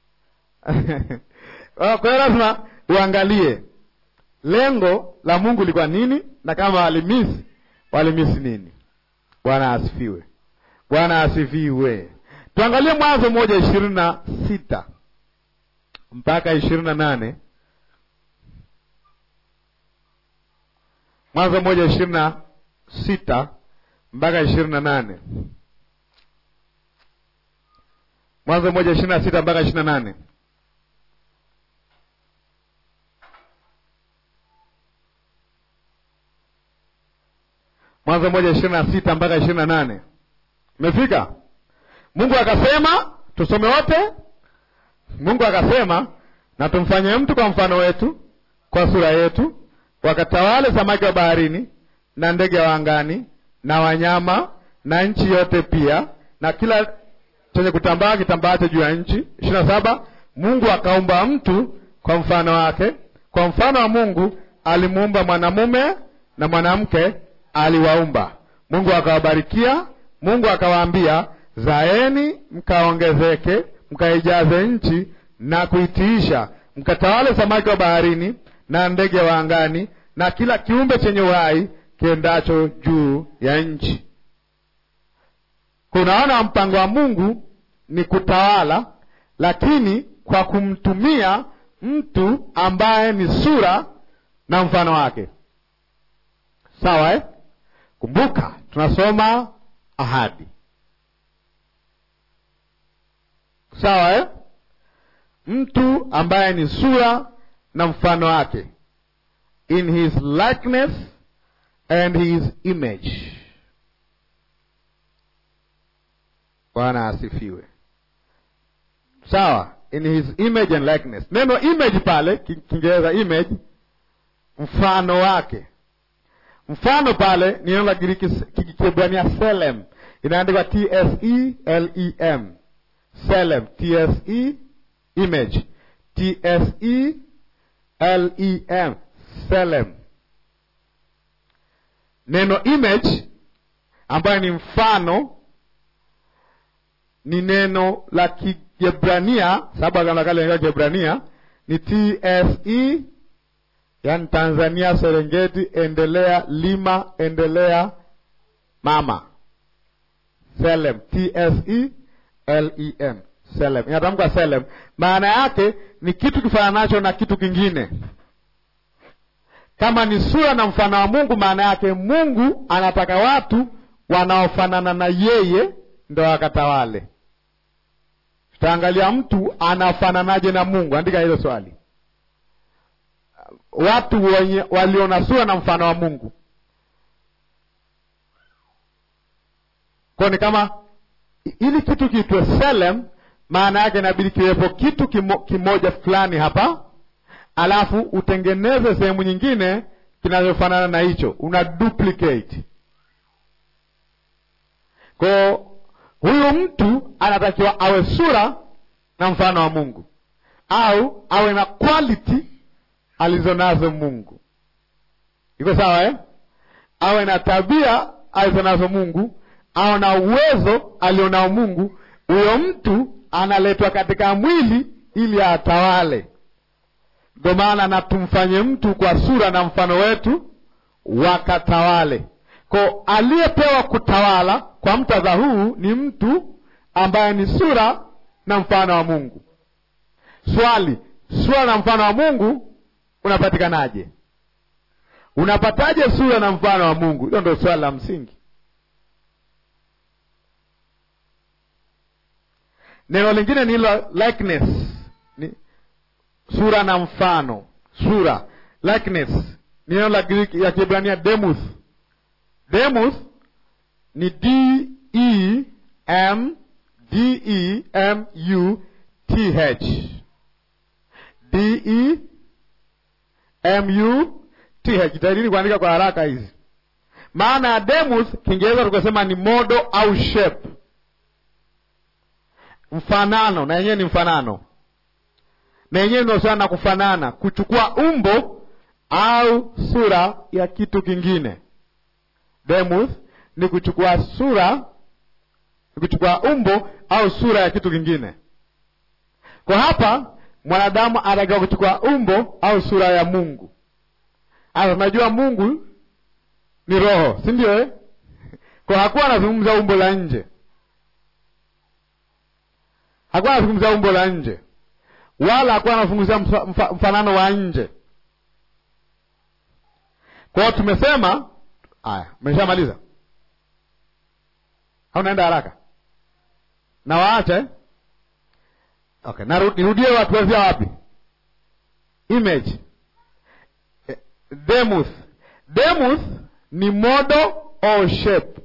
kwa hiyo lazima uangalie lengo la Mungu lilikuwa nini, na kama walimisi walimisi nini. Bwana asifiwe, Bwana asifiwe. Tuangalie Mwanzo moja ishirini na sita mpaka ishirini na nane Mwanzo moja ishirini na sita mpaka ishirini na nane Mwanzo moja ishirini na sita mpaka ishirini na nane Mwanzo moja ishirini na sita mpaka ishirini na nane Umefika? Mungu akasema, tusome wote. Mungu akasema, na tumfanye mtu kwa mfano wetu, kwa sura yetu, wakatawale samaki wa baharini na ndege wa angani na wanyama na nchi yote pia na kila chenye kutambaa kitambaacho juu ya nchi. ishirini na saba Mungu akaumba mtu kwa mfano wake, kwa mfano wa Mungu alimuumba mwanamume na mwanamke aliwaumba. Mungu akawabarikia. Mungu akawaambia, zaeni mkaongezeke, mkaijaze nchi na kuitiisha, mkatawale samaki wa baharini na ndege wa angani na kila kiumbe chenye uhai kiendacho juu ya nchi. Kunaona mpango wa Mungu ni kutawala, lakini kwa kumtumia mtu ambaye ni sura na mfano wake. Sawa eh? Kumbuka tunasoma ahadi. Sawa eh? Mtu ambaye ni sura na mfano wake, in his likeness and his image. Bwana asifiwe. Sawa, in his image and likeness. Neno image pale Kiingereza image, mfano wake. Mfano pale ni neno la Giriki Kiebrania selem, inaandikwa T S E L E M, selem, T S E image, T S E L E M, selem. Neno image ambayo ni mfano ni neno la Kiebrania, sababu agano la kale inaitwa Kiebrania ni T S E yaani Tanzania, Serengeti, endelea, lima, endelea, mama, selem, T S E L E M selem, inatamkwa selem. Maana yake ni kitu kifananacho na kitu kingine. Kama ni sura na mfano wa Mungu, maana yake Mungu anataka watu wanaofanana na yeye ndo wakatawale. Tutaangalia mtu anafananaje na Mungu. Andika hilo swali. Watu wenye walio na sura na mfano wa Mungu, kwa ni kama ili kitu kiitwe selem, maana yake inabidi kiwepo kitu kimo, kimoja fulani hapa, alafu utengeneze sehemu nyingine kinachofanana na hicho, una duplicate. Kwa huyu mtu anatakiwa awe sura na mfano wa Mungu au awe na quality alizonazo Mungu. Iko sawa eh? Awe na tabia alizonazo Mungu, awe na uwezo alionao Mungu. Huyo mtu analetwa katika mwili ili atawale. Ndio maana na tumfanye mtu kwa sura na mfano wetu, wakatawale. Kwa aliyepewa kutawala kwa mtadha huu ni mtu ambaye ni sura na mfano wa Mungu. Swali, sura na mfano wa Mungu unapatikanaje? Unapataje sura na mfano wa Mungu? Hilo ndio swali la msingi. Neno lingine ni hilo likeness, ni sura na mfano. Sura, likeness ni neno la Greek ya Kiebrania demuth. Demuth ni D E M D E M U T H D E M U T H. Jitahidini kuandika kwa haraka hizi. Maana ya demuth Kiingereza tukasema ni modo au shape, mfanano, na yenyewe ni mfanano, na yenyewe inahusiana na kufanana, kuchukua umbo au sura ya kitu kingine. Demuth ni kuchukua sura, ni kuchukua umbo au sura ya kitu kingine. Kwa hapa mwanadamu anatakiwa kuchukua umbo au sura ya Mungu. Sasa tunajua Mungu ni roho, si ndio eh? Kwa hakuwa anazungumza umbo la nje, hakuwa anazungumza umbo la nje, wala hakuwa anazungumzia mfa, mfanano wa nje. Kwa hiyo tumesema haya, umeshamaliza au naenda haraka na waacha eh? Okay, nirudie watu wazia wapi? Image demuth. Demuth ni modo au shape.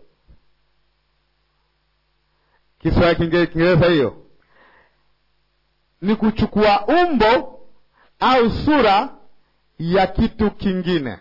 Kiswahili Kiingereza hiyo ni kuchukua umbo au sura ya kitu kingine.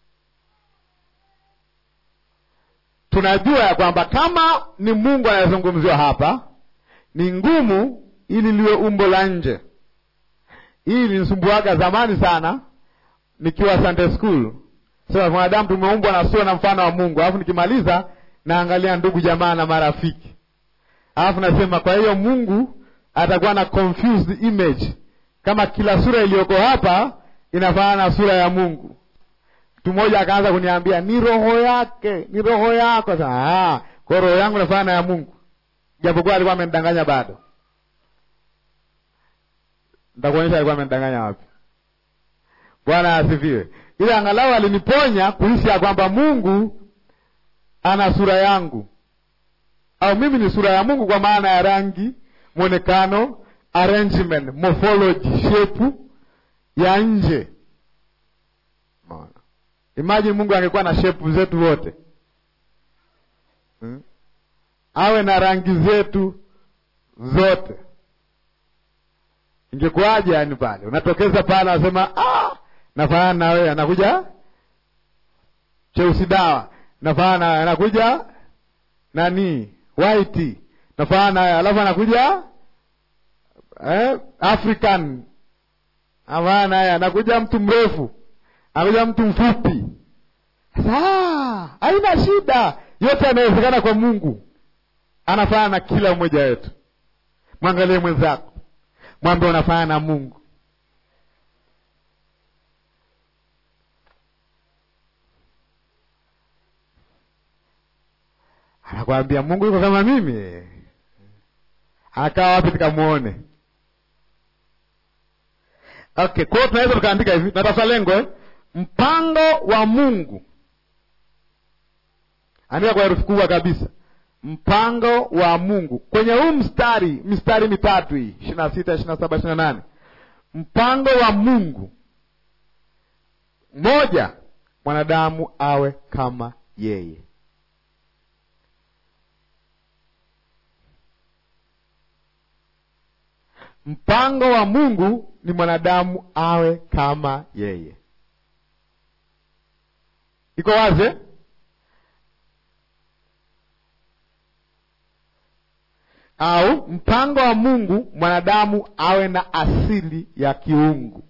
Tunajua ya kwamba kama ni Mungu anayezungumziwa hapa, ni ngumu ili liwe umbo la nje. Hii linisumbuaga zamani sana nikiwa Sunday school. Sasa mwanadamu tumeumbwa na sura na mfano wa Mungu, alafu nikimaliza naangalia ndugu jamaa na marafiki, alafu nasema kwa hiyo Mungu atakuwa na confused image, kama kila sura iliyoko hapa inafanana na sura ya Mungu. Mtu mmoja akaanza kuniambia ni roho yake, ni roho yako. Sasa kwa roho yangu inafanana ya Mungu, japokuwa alikuwa amenidanganya bado Nitakuonyesha alikuwa amenidanganya wapi. Bwana asifiwe. Ile angalau aliniponya kuhisi ya kwamba Mungu ana sura yangu, au mimi ni sura ya Mungu, kwa maana ya rangi, mwonekano, arrangement, morphology, shape ya nje. Imagine Mungu angekuwa na shape zetu wote hmm? awe na rangi zetu zote ingekuwaje? Yani pale unatokeza pale, anasema ah, nafanana na wewe. Anakuja cheusi dawa, nafanana na wewe. Anakuja nani white, nafanana na wewe. Alafu anakuja eh, African, nafanana na wewe. Anakuja mtu mrefu, anakuja mtu mfupi. Sasa haina shida, yote yanawezekana kwa Mungu. Anafanana na kila mmoja wetu. Mwangalie mwenzako mwambe unafanana na Mungu. Anakwambia Mungu yuko kama mimi, Akaa wapi tukamwone? Okay, kwa hiyo tunaweza tukaandika hivi, natafuta lengo eh? Mpango wa Mungu, andika kwa herufi kubwa kabisa, mpango wa Mungu kwenye huu mstari, mistari mitatu hii, ishirini na sita, ishirini na saba, ishirini na nane. Mpango wa Mungu, moja, mwanadamu awe kama yeye. Mpango wa Mungu ni mwanadamu awe kama yeye. Iko wazi? Au mpango wa Mungu mwanadamu awe na asili ya kiungu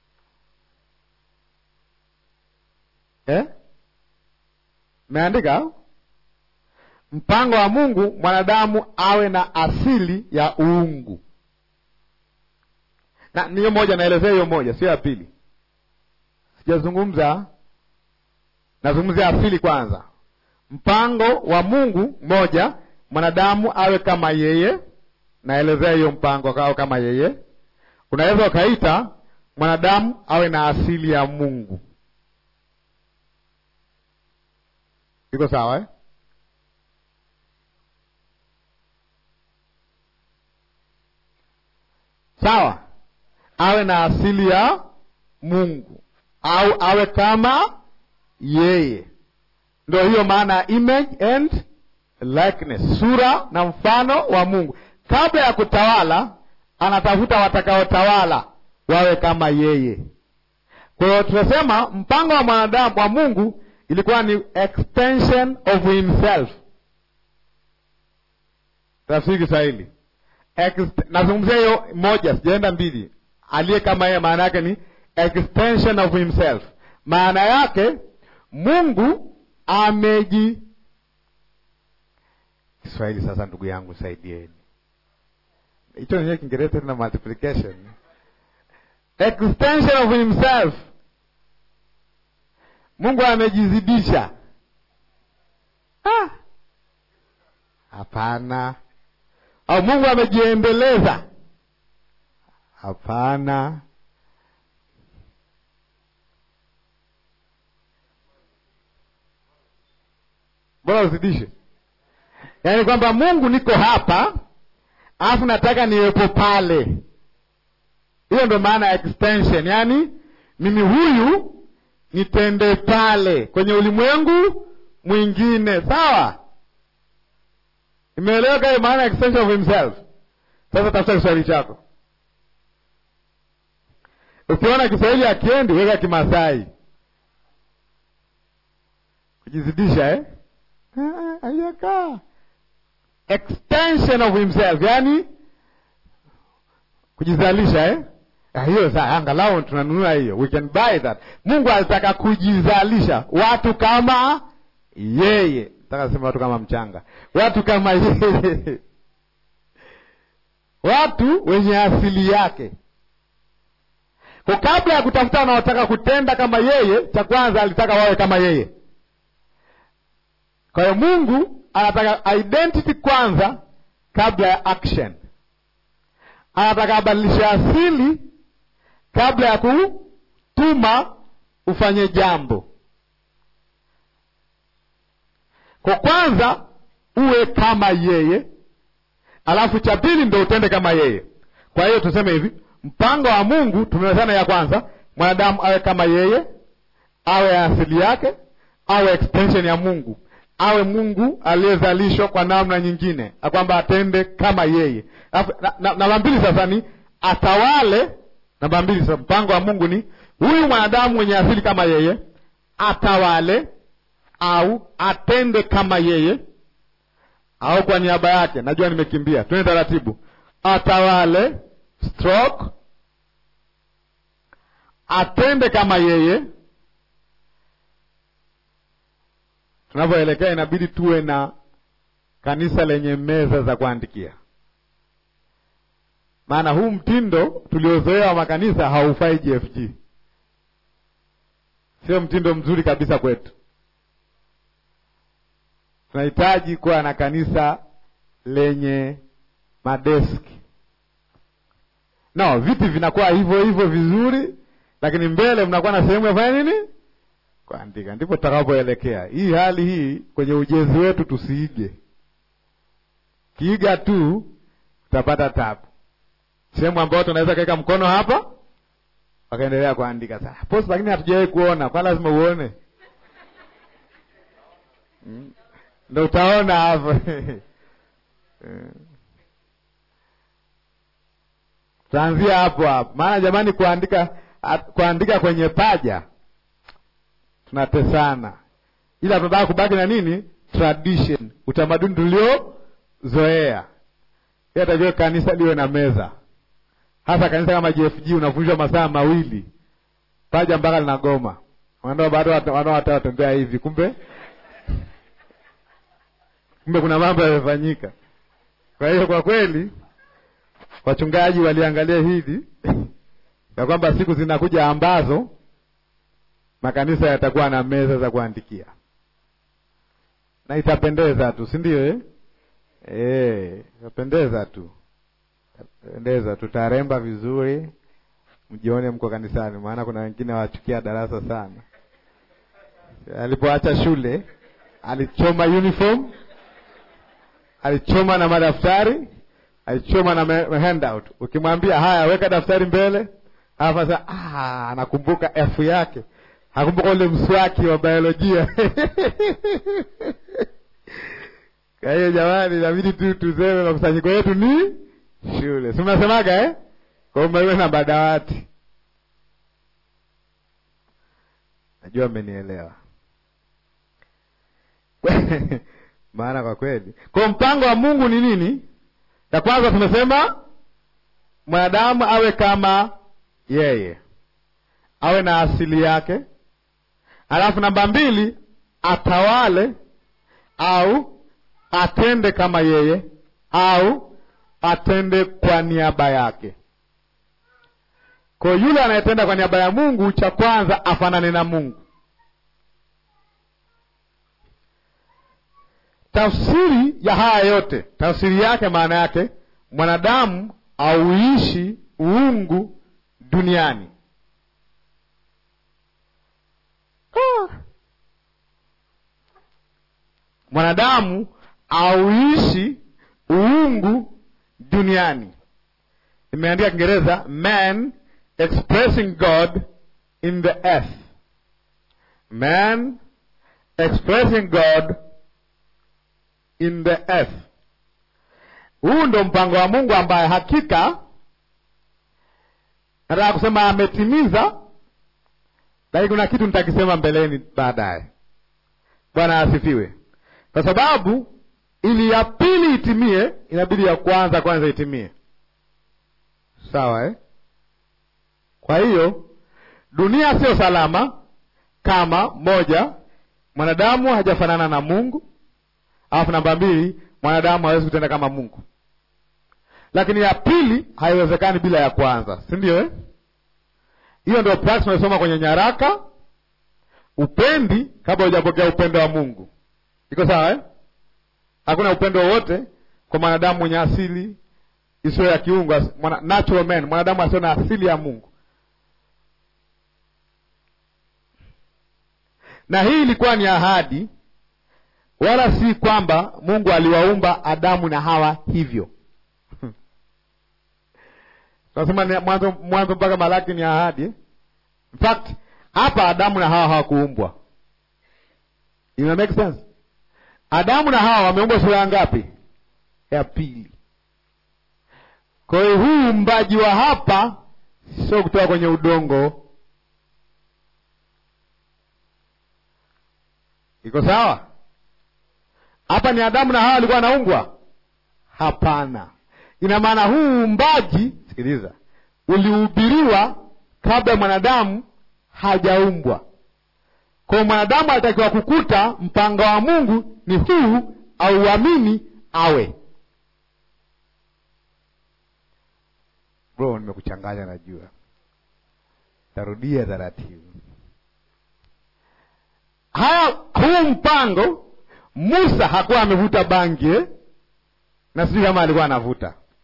eh? Meandika au mpango wa Mungu mwanadamu awe na asili ya uungu na niyo moja, naelezea hiyo moja, sio ya pili. Sijazungumza, nazungumzia asili kwanza. Mpango wa Mungu moja, mwanadamu awe kama yeye. Naelezea hiyo mpango awe kama yeye. Unaweza ukaita mwanadamu awe na asili ya Mungu. Iko sawa eh? Sawa awe na asili ya Mungu au awe kama yeye. Ndio hiyo maana ya image and likeness, sura na mfano wa Mungu. Kabla ya kutawala, anatafuta watakaotawala wawe kama yeye. Kwa hiyo tunasema mpango wa mwanadamu wa Mungu ilikuwa ni extension of himself. Tafsiri Kiswahili, nazungumzia hiyo moja, sijaenda mbili aliye kama yeye, maana yake ni extension of himself. Maana yake Mungu ameji Kiswahili. Sasa ndugu yangu, saidieni hicho nenyewe Kiingereza tena multiplication, extension of himself. Mungu amejizidisha? Hapana. Au Mungu amejiendeleza? Hapana. Bora uzidishe, yaani kwamba Mungu niko hapa alafu nataka niwepo pale. Hiyo ndo maana ya extension, yaani mimi huyu nitende pale kwenye ulimwengu mwingine. Sawa, imeeleweka hiyo maana ya extension of himself. Sasa tafuta Kiswahili chako Ukiona Kiswahili akiendi weka Kimasai kujizidisha eh? Ayakaa extension of himself, yani kujizalisha eh? Hiyo saa angalau tunanunua hiyo, we can buy that. Mungu alitaka kujizalisha watu kama yeye, nataka sema watu kama mchanga, watu kama yeye, watu wenye asili yake kwa kabla ya kutafuta wanaotaka kutenda kama yeye, cha kwanza alitaka wawe kama yeye. Kwa hiyo Mungu anataka identity kwanza kabla ya action. Anataka abadilishe asili kabla ya kutuma ufanye jambo. Kwa kwanza uwe kama yeye, alafu cha pili ndo utende kama yeye. Kwa hiyo tuseme hivi mpango wa Mungu tumewezana, ya kwanza mwanadamu awe kama yeye, awe asili yake, awe extension ya Mungu, awe Mungu aliyezalishwa kwa namna nyingine, kwamba atende kama yeye. Namba na, mbili sasa ni atawale. Namba mbili sasa, mpango wa Mungu ni huyu mwanadamu mwenye asili kama yeye atawale au atende kama yeye au kwa niaba yake. Najua nimekimbia, twende taratibu. Atawale stroke atende kama yeye. Tunavyoelekea inabidi tuwe na kanisa lenye meza za kuandikia, maana huu mtindo tuliozoea wa makanisa haufai GFG, sio mtindo mzuri kabisa kwetu. Tunahitaji kuwa na kanisa lenye madeski. No, viti vinakuwa hivyo hivyo vizuri, lakini mbele mnakuwa na sehemu ya kufanya nini? Kuandika. Ndipo tutakapoelekea. Hii hali hii kwenye ujenzi wetu tusiige. Kiiga tu utapata tabu. Sehemu ambayo tunaweza kaweka mkono hapa wakaendelea kuandika sasa post, lakini hatujawahi kuona, kwa lazima uone mm. Ndo utaona hapo tutaanzia hapo hapo, maana jamani, kuandika kuandika kwenye paja tunatesana, ila tunataka kubaki na nini, tradition, utamaduni tuliozoea. Takiwa kanisa liwe na meza hasa kanisa kama JFG unafundishwa masaa mawili paja mpaka linagoma, wanao bado wanaowata watembea hivi, kumbe kumbe kuna mambo yamefanyika. Kwa hiyo kwa kweli wachungaji waliangalia hili ya kwamba siku zinakuja ambazo makanisa yatakuwa na meza za kuandikia na itapendeza tu, si ndio eh? Eh, itapendeza tu pendeza tutaremba vizuri, mjione mko kanisani, maana kuna wengine wachukia darasa sana. Alipoacha shule alichoma uniform, alichoma na madaftari, alichoma na handout. Ukimwambia haya, weka daftari mbele, halafu sasa ah, anakumbuka F yake, hakumbuka ule mswaki wa biolojia kwa hiyo jamani, inabidi tu tuseme makusanyiko yetu ni shule si mnasemaga eh? Kwa hiyo maiwe na madawati. Najua mmenielewa maana kwa kweli, kwa mpango wa Mungu ni nini? Ya kwanza tumesema mwanadamu awe kama yeye, awe na asili yake. Alafu namba mbili, atawale au atende kama yeye au atende kwa niaba yake. Kwa yule anayetenda kwa niaba ya Mungu, cha kwanza afanane na Mungu. Tafsiri ya haya yote, tafsiri yake, maana yake mwanadamu auishi uungu duniani. Ah. Mwanadamu auishi uungu duniani. Imeandika Kiingereza, man expressing God in the earth. Man expressing God in the earth. Huu ndo mpango wa Mungu ambaye hakika nataka kusema ametimiza, lakini kuna kitu nitakisema mbeleni baadaye. Bwana asifiwe. Kwa sababu ili ya pili itimie, inabidi ya kwanza kwanza itimie. Sawa eh? Kwa hiyo dunia sio salama kama moja, mwanadamu hajafanana na Mungu, alafu namba mbili, mwanadamu hawezi kutenda kama Mungu. Lakini ya pili haiwezekani bila ya kwanza, si ndio eh? Hiyo ndio practice tunasoma kwenye nyaraka. Upendi kabla hujapokea upendo wa Mungu. Iko sawa eh? Hakuna upendo wowote kwa mwanadamu mwenye asili isiyo ya kiungu, mwana, natural man, mwanadamu asio na asili ya Mungu. Na hii ilikuwa ni ahadi, wala si kwamba Mungu aliwaumba Adamu na Hawa hivyo. Tunasema mwanzo mwanzo mpaka Malaki ni ahadi. In fact, hapa Adamu na Hawa hawakuumbwa. Ina make sense? Adamu na Hawa wameumbwa sura ngapi? Ya pili. Kwa hiyo huu uumbaji wa hapa sio kutoka kwenye udongo. Iko sawa? Hapa ni Adamu na Hawa walikuwa wanaumbwa? Hapana. Ina maana huu uumbaji, sikiliza, ulihubiriwa kabla mwanadamu hajaumbwa. Kwa mwanadamu alitakiwa kukuta mpango wa Mungu ni huu, au uamini awe. Bro, nimekuchanganya najua, tarudia taratibu. Haya, huu mpango, Musa hakuwa amevuta bangi eh? na sijui kama alikuwa anavuta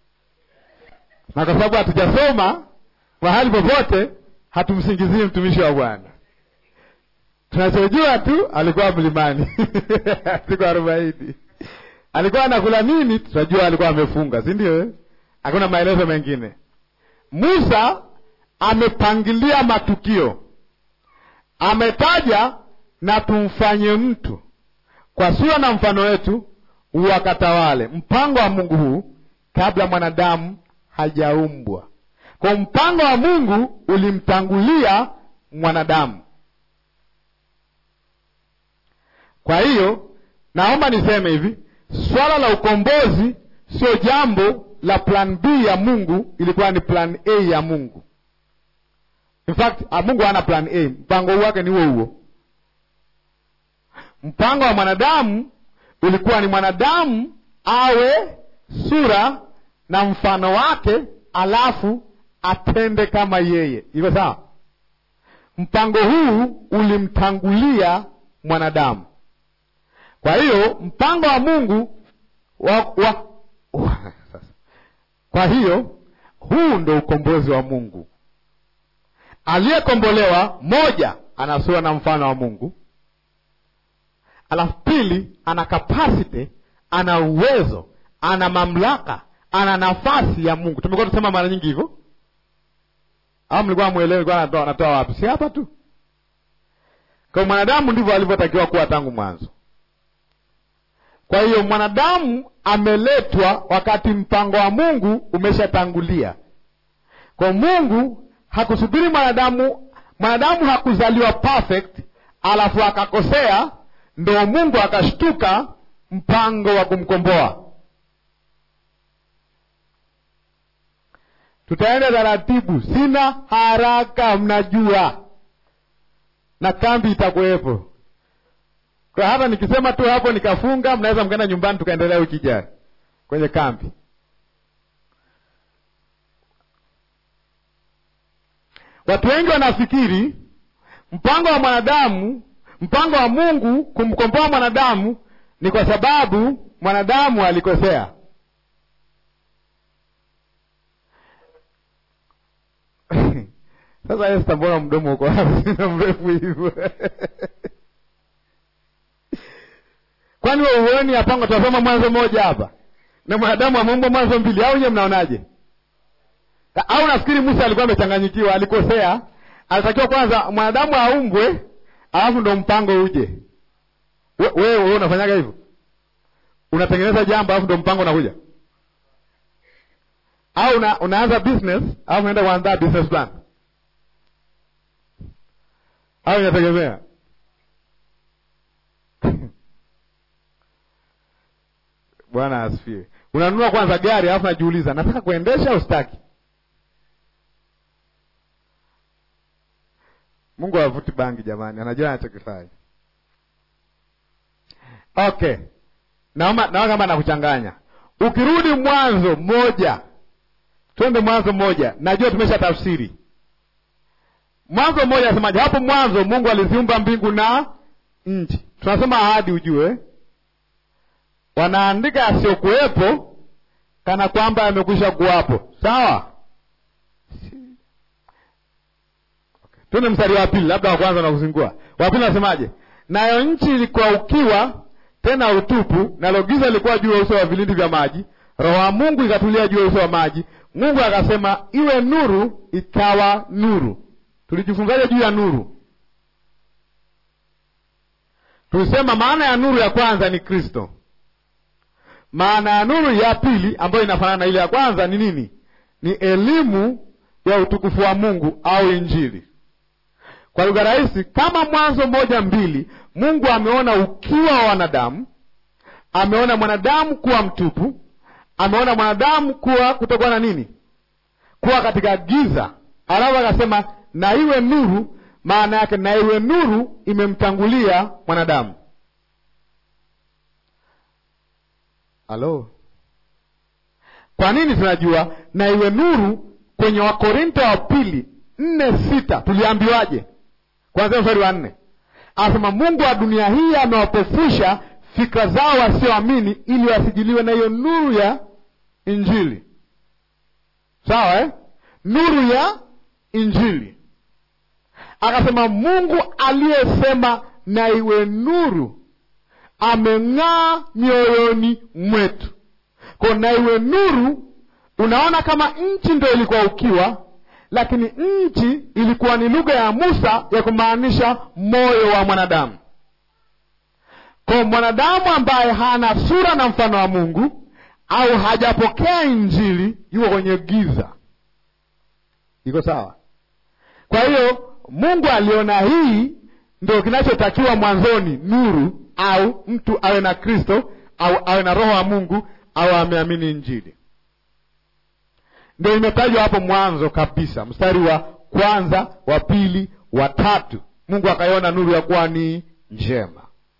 na kwa sababu hatujasoma mahali popote, hatumsingizii mtumishi wa Bwana. Tunachojua tu alikuwa mlimani siku arobaini. Alikuwa anakula nini? Tunajua alikuwa amefunga, si ndio? eh? Hakuna maelezo mengine. Musa amepangilia matukio, ametaja na tumfanye mtu kwa sura na mfano wetu, wakatawale. Mpango wa Mungu huu kabla mwanadamu hajaumbwa. Kwa mpango wa Mungu ulimtangulia mwanadamu. Kwa hiyo naomba niseme hivi, swala la ukombozi sio jambo la plan B ya Mungu, ilikuwa ni plan A ya Mungu. In fact, ah, Mungu hana plan A, mpango wake ni huo huo. Mpango wa mwanadamu ulikuwa ni mwanadamu awe sura na mfano wake, alafu atende kama yeye. Iko sawa? Mpango huu ulimtangulia mwanadamu. Kwa hiyo mpango wa Mungu wa, wa, wa, sasa. Kwa hiyo huu ndo ukombozi wa Mungu. Aliyekombolewa, moja, ana sura na mfano wa Mungu, alafu pili, ana capacity, ana uwezo, ana mamlaka, ana nafasi ya Mungu. Tumekuwa tusema mara nyingi hivyo, au mlikuwa mwelewi? Nilikuwa natoa natoa wapi? Si hapa tu. Kwa mwanadamu ndivyo alivyotakiwa kuwa tangu mwanzo. Kwa hiyo mwanadamu ameletwa wakati mpango wa Mungu umeshatangulia. Kwa Mungu hakusubiri mwanadamu, mwanadamu hakuzaliwa perfect alafu akakosea ndo Mungu akashtuka mpango wa kumkomboa. Tutaenda taratibu, sina haraka, mnajua, na kambi itakuwepo. Kwa hata nikisema tu hapo nikafunga, mnaweza mkaenda nyumbani tukaendelea wiki ijayo kwenye kambi. Watu wengi wanafikiri mpango wa mwanadamu, mpango wa Mungu kumkomboa mwanadamu ni kwa sababu mwanadamu alikosea. Sasa Esta, mbona mdomo uko wazi na mrefu hivyo? Kwani we uoni yapango? Tunasoma Mwanzo moja hapa na mwanadamu ameumbwa Mwanzo mbili, au nyewe mnaonaje? Au nafikiri Musa alikuwa amechanganyikiwa, alikosea. Alitakiwa kwanza mwanadamu aumbwe, alafu ndo mpango uje. Wewe we, we, unafanyaga hivyo? Unatengeneza jambo alafu ndo mpango unakuja, au una, unaanza business alafu unaenda kuandaa business plan, au inategemea Bwana asifiwe. Unanunua kwanza gari alafu najiuliza nataka kuendesha au sitaki? Mungu havuti bangi jamani, anajua anachokifanya. Okay, naomba naona kama nakuchanganya. Ukirudi Mwanzo moja, twende Mwanzo moja, najua tumesha tafsiri Mwanzo moja. Nasemaje hapo mwanzo? Mungu aliziumba mbingu na nchi. Tunasema ahadi, ujue wanaandika yasiyokuwepo kana kwamba yamekwisha kuwapo. Sawa, okay. Tuende mstari wa pili, labda wa kwanza na kuzingua. Wa pili nasemaje? Nayo nchi ilikuwa ukiwa tena utupu, nalo giza lilikuwa juu ya uso wa vilindi vya maji, roho wa Mungu ikatulia juu ya uso wa maji. Mungu akasema iwe nuru, ikawa nuru. Tulijifunzaje juu ya nuru? Tulisema maana ya nuru ya kwanza ni Kristo. Maana ya nuru ya pili ambayo inafanana na ile ya kwanza ni nini? Ni elimu ya utukufu wa Mungu au Injili. Kwa lugha rahisi, kama Mwanzo moja mbili, Mungu ameona ukiwa wa wanadamu, ameona mwanadamu kuwa mtupu, ameona mwanadamu kuwa kutokuwa na nini, kuwa katika giza, alafu akasema na iwe nuru. Maana yake na iwe nuru imemtangulia mwanadamu. Halo, kwa nini tunajua na iwe nuru? Kwenye Wakorinto wa pili nne sita tuliambiwaje? Kwanzia mstari wa nne anasema Mungu wa dunia hii amewapofusha fikra zao wasioamini, ili wasijiliwe na hiyo nuru ya Injili. sawa eh? nuru ya Injili. Akasema Mungu aliyesema na iwe nuru ameng'aa mioyoni mwetu. Kwa na iwe nuru, unaona kama nchi ndio ilikuwa ukiwa, lakini nchi ilikuwa ni lugha ya Musa ya kumaanisha moyo wa mwanadamu. Kwa mwanadamu ambaye hana sura na mfano wa Mungu au hajapokea Injili yuko kwenye giza. Iko sawa? Kwa hiyo Mungu aliona hii ndio kinachotakiwa mwanzoni, nuru, au mtu awe na Kristo au awe na Roho wa Mungu au ameamini Injili. Ndio imetajwa hapo mwanzo kabisa, mstari wa kwanza, wa pili, wa tatu. Mungu akaiona nuru ya kuwa ni njema.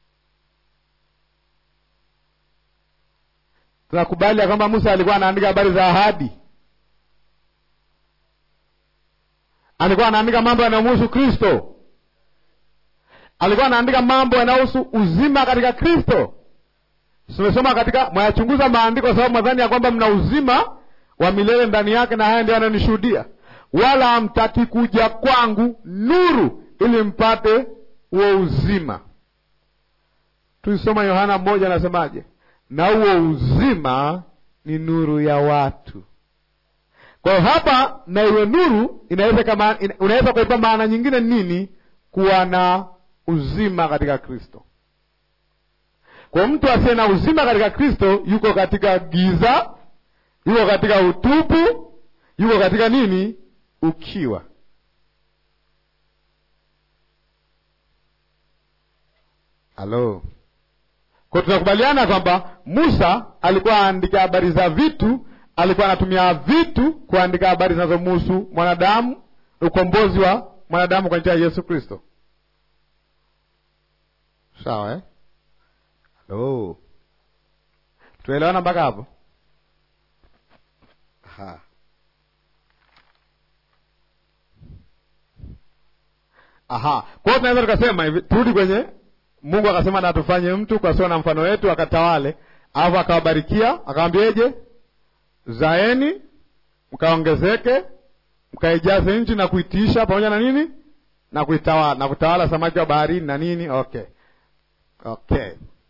Tunakubali ya kwamba Musa alikuwa anaandika habari za ahadi, alikuwa anaandika mambo yanayomhusu Kristo, alikuwa anaandika mambo yanayohusu uzima katika Kristo. Tumesoma katika mwayachunguza maandiko kwa sababu mwadhani ya kwamba mna uzima wa milele ndani yake, na haya ndio anayonishuhudia, wala hamtaki kuja kwangu nuru, ili mpate huo uzima. Tulisoma Yohana mmoja, anasemaje? na huo uzima ni nuru ya watu. Kwa hiyo hapa na iwe nuru inaweza kama unaweza kuipa maana nyingine nini? Kuwa na uzima katika Kristo. Kwa mtu asiye na uzima katika Kristo yuko katika giza, yuko katika utupu, yuko katika nini? Ukiwa. Halo. Kwa tunakubaliana kwamba Musa alikuwa aandika habari za vitu, alikuwa anatumia vitu kuandika habari zinazomhusu mwanadamu, ukombozi wa mwanadamu kwa njia ya Yesu Kristo. Sawa eh? Halo, tuelewana mpaka hapo? Ha. Aha, kwa hiyo tunaweza tukasema hivi, turudi kwenye Mungu akasema na tufanye mtu kwa sura na mfano wetu, akatawale, alafu akawabarikia, akawambieje? Zaeni mkaongezeke, mkaijaze nchi na kuitiisha, pamoja na nini, na kuitawala, na kutawala samaki wa baharini na nini. Okay, okay,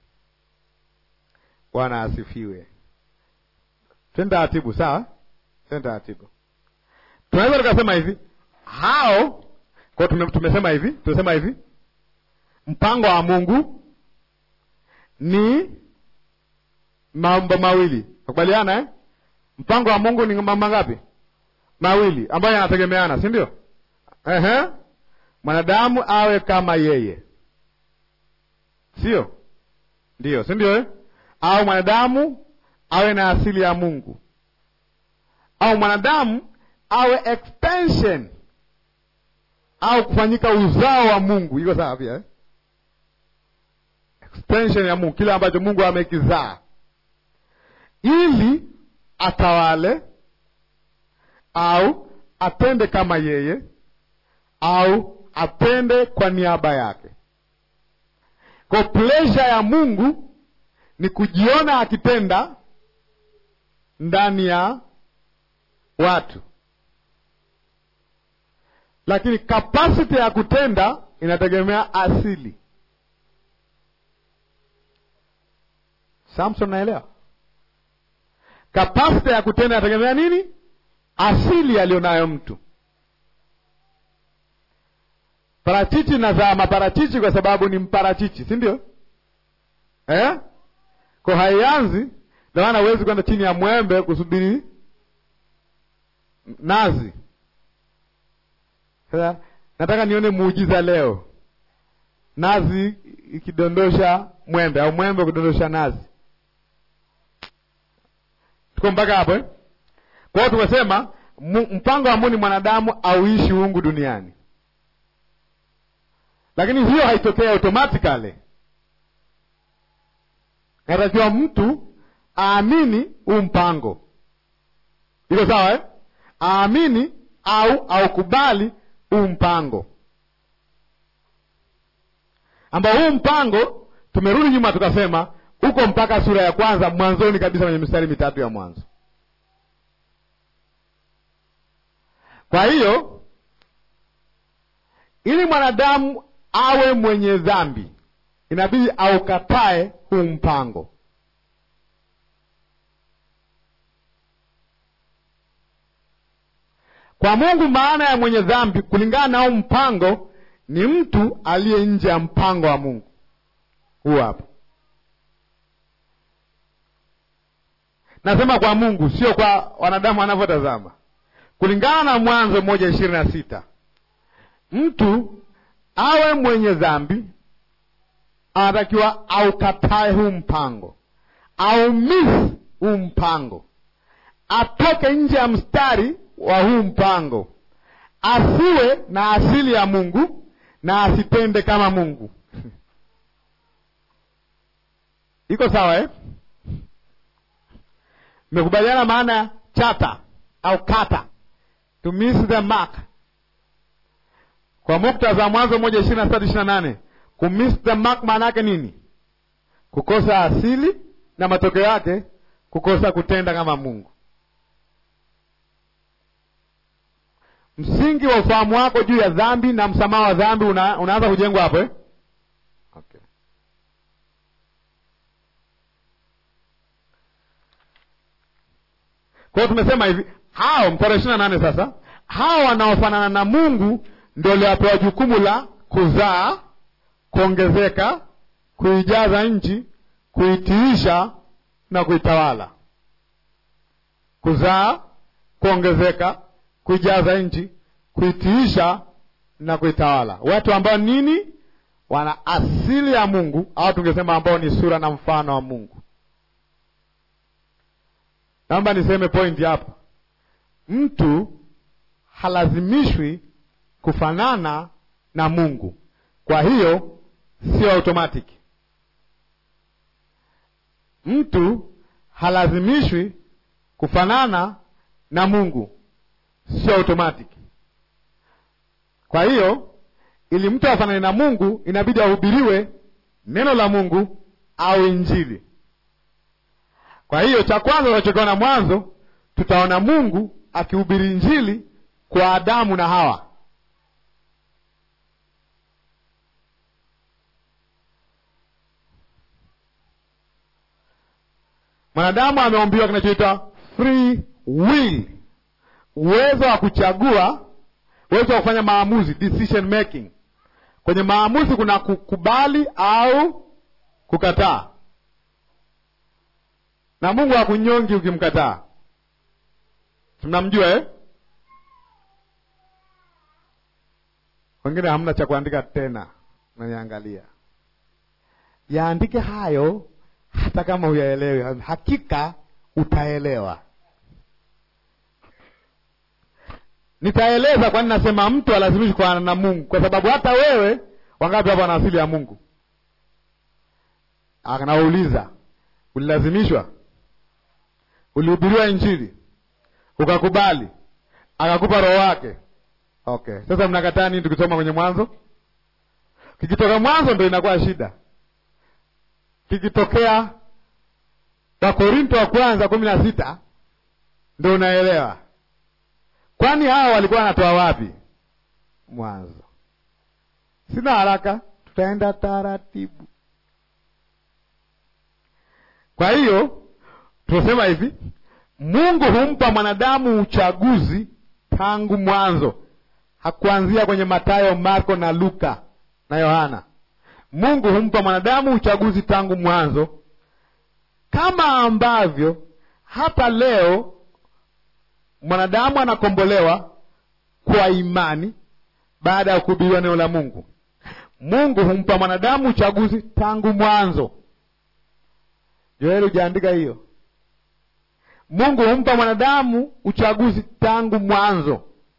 Bwana asifiwe. Twende taratibu, sawa? Twende taratibu. Tunaweza tukasema hivi, hao kwa tume, tumesema hivi, tumesema hivi mpango wa Mungu ni mambo mawili, nakubaliana eh? Mpango wa Mungu ni mambo ngapi? Mawili ambayo yanategemeana, si ndio? Ehe, mwanadamu awe kama yeye, sio ndio? Si ndio eh? Au mwanadamu awe na asili ya Mungu, au mwanadamu awe extension au kufanyika uzao wa Mungu. Iko sawa pia eh? extension ya Mungu, kile ambacho Mungu amekizaa, ili atawale au atende kama yeye au atende kwa niaba yake. Kwa pleasure ya Mungu ni kujiona akitenda ndani ya watu, lakini kapasiti ya kutenda inategemea asili. Samson, naelewa kapasiti ya kutenda inategemea nini? Asili aliyonayo mtu. Parachichi nazaa maparachichi kwa sababu ni mparachichi, si ndio eh? Kwa haianzi, ndio maana huwezi kwenda chini ya mwembe kusubiri nazi. Sasa nataka nione muujiza leo, nazi ikidondosha mwembe au mwembe kudondosha nazi. Tuko mpaka hapo eh? Kwa hiyo tumesema mpango wa Mungu ni mwanadamu auishi uungu duniani, lakini hiyo haitokea automatically. Natakiwa mtu aamini huu mpango, iko sawa eh? Aamini au aukubali huu mpango, ambao huu mpango tumerudi nyuma tukasema uko mpaka sura ya kwanza mwanzoni kabisa kwenye mistari mitatu ya mwanzo. Kwa hiyo ili mwanadamu awe mwenye dhambi, inabidi aukatae huu mpango. Kwa Mungu, maana ya mwenye dhambi kulingana na huu mpango ni mtu aliye nje ya mpango wa Mungu. Huu hapa nasema kwa Mungu, sio kwa wanadamu wanavyotazama. Kulingana na Mwanzo moja ishirini na sita mtu awe mwenye dhambi anatakiwa aukatae huu mpango, aumisi huu mpango, atoke nje ya mstari wa huu mpango, asiwe na asili ya Mungu na asitende kama Mungu. Iko sawa eh? Mmekubaliana maana ya chata au kata, to miss the mark. Kwa muktadha Mwanzo moja ishirini na sita ishirini na nane kumiss the mark maana yake nini? Kukosa asili na matokeo yake kukosa kutenda kama Mungu. Msingi wa ufahamu wako juu ya dhambi na msamaha wa dhambi una, unaanza kujengwa hapo eh? Okay. Kwa hiyo tumesema hivi, hao mstari ishirini na nane sasa, hao wanaofanana na Mungu ndio waliopewa jukumu la kuzaa, kuongezeka, kuijaza nchi, kuitiisha na kuitawala. Kuzaa, kuongezeka, kuijaza nchi, kuitiisha na kuitawala. Watu ambao nini? Wana asili ya Mungu, au tungesema ambao ni sura na mfano wa Mungu. Naomba niseme pointi hapa, mtu halazimishwi kufanana na Mungu. Kwa hiyo sio automatic. Mtu halazimishwi kufanana na Mungu, sio automatic. Kwa hiyo ili mtu afanane na Mungu, inabidi ahubiriwe neno la Mungu au Injili. Kwa hiyo cha kwanza tunachokiona Mwanzo, tutaona Mungu akihubiri Injili kwa Adamu na Hawa. Mwanadamu ameombiwa kinachoitwa free will, uwezo wa kuchagua, uwezo wa kufanya maamuzi, decision making. Kwenye maamuzi kuna kukubali au kukataa, na Mungu hakunyongi ukimkataa. Tunamjua eh? Wengine hamna cha kuandika tena, naniangalia yaandike hayo hata kama huyaelewi, hakika utaelewa. Nitaeleza kwa nini nasema mtu alazimishi kufanana na Mungu, kwa sababu hata wewe, wangapi hapa wana asili ya Mungu? Anauliza, ulilazimishwa? Ulihubiriwa Injili ukakubali, akakupa roho wake? Okay, sasa mnakataa nini tukisoma kwenye Mwanzo? Kikitoka Mwanzo ndo inakuwa shida kikitokea Wakorinto wa kwanza kumi na sita ndo unaelewa. Kwani hawa walikuwa wanatoa wapi? Mwanzo. Sina haraka, tutaenda taratibu. Kwa hiyo tunasema hivi, Mungu humpa mwanadamu uchaguzi tangu mwanzo, hakuanzia kwenye Mathayo, Marko na Luka na Yohana. Mungu humpa mwanadamu uchaguzi tangu mwanzo, kama ambavyo hata leo mwanadamu anakombolewa kwa imani baada ya kuhubiriwa neno la Mungu. Mungu humpa mwanadamu uchaguzi tangu mwanzo. Joeli, hujaandika hiyo? Mungu humpa mwanadamu uchaguzi tangu mwanzo.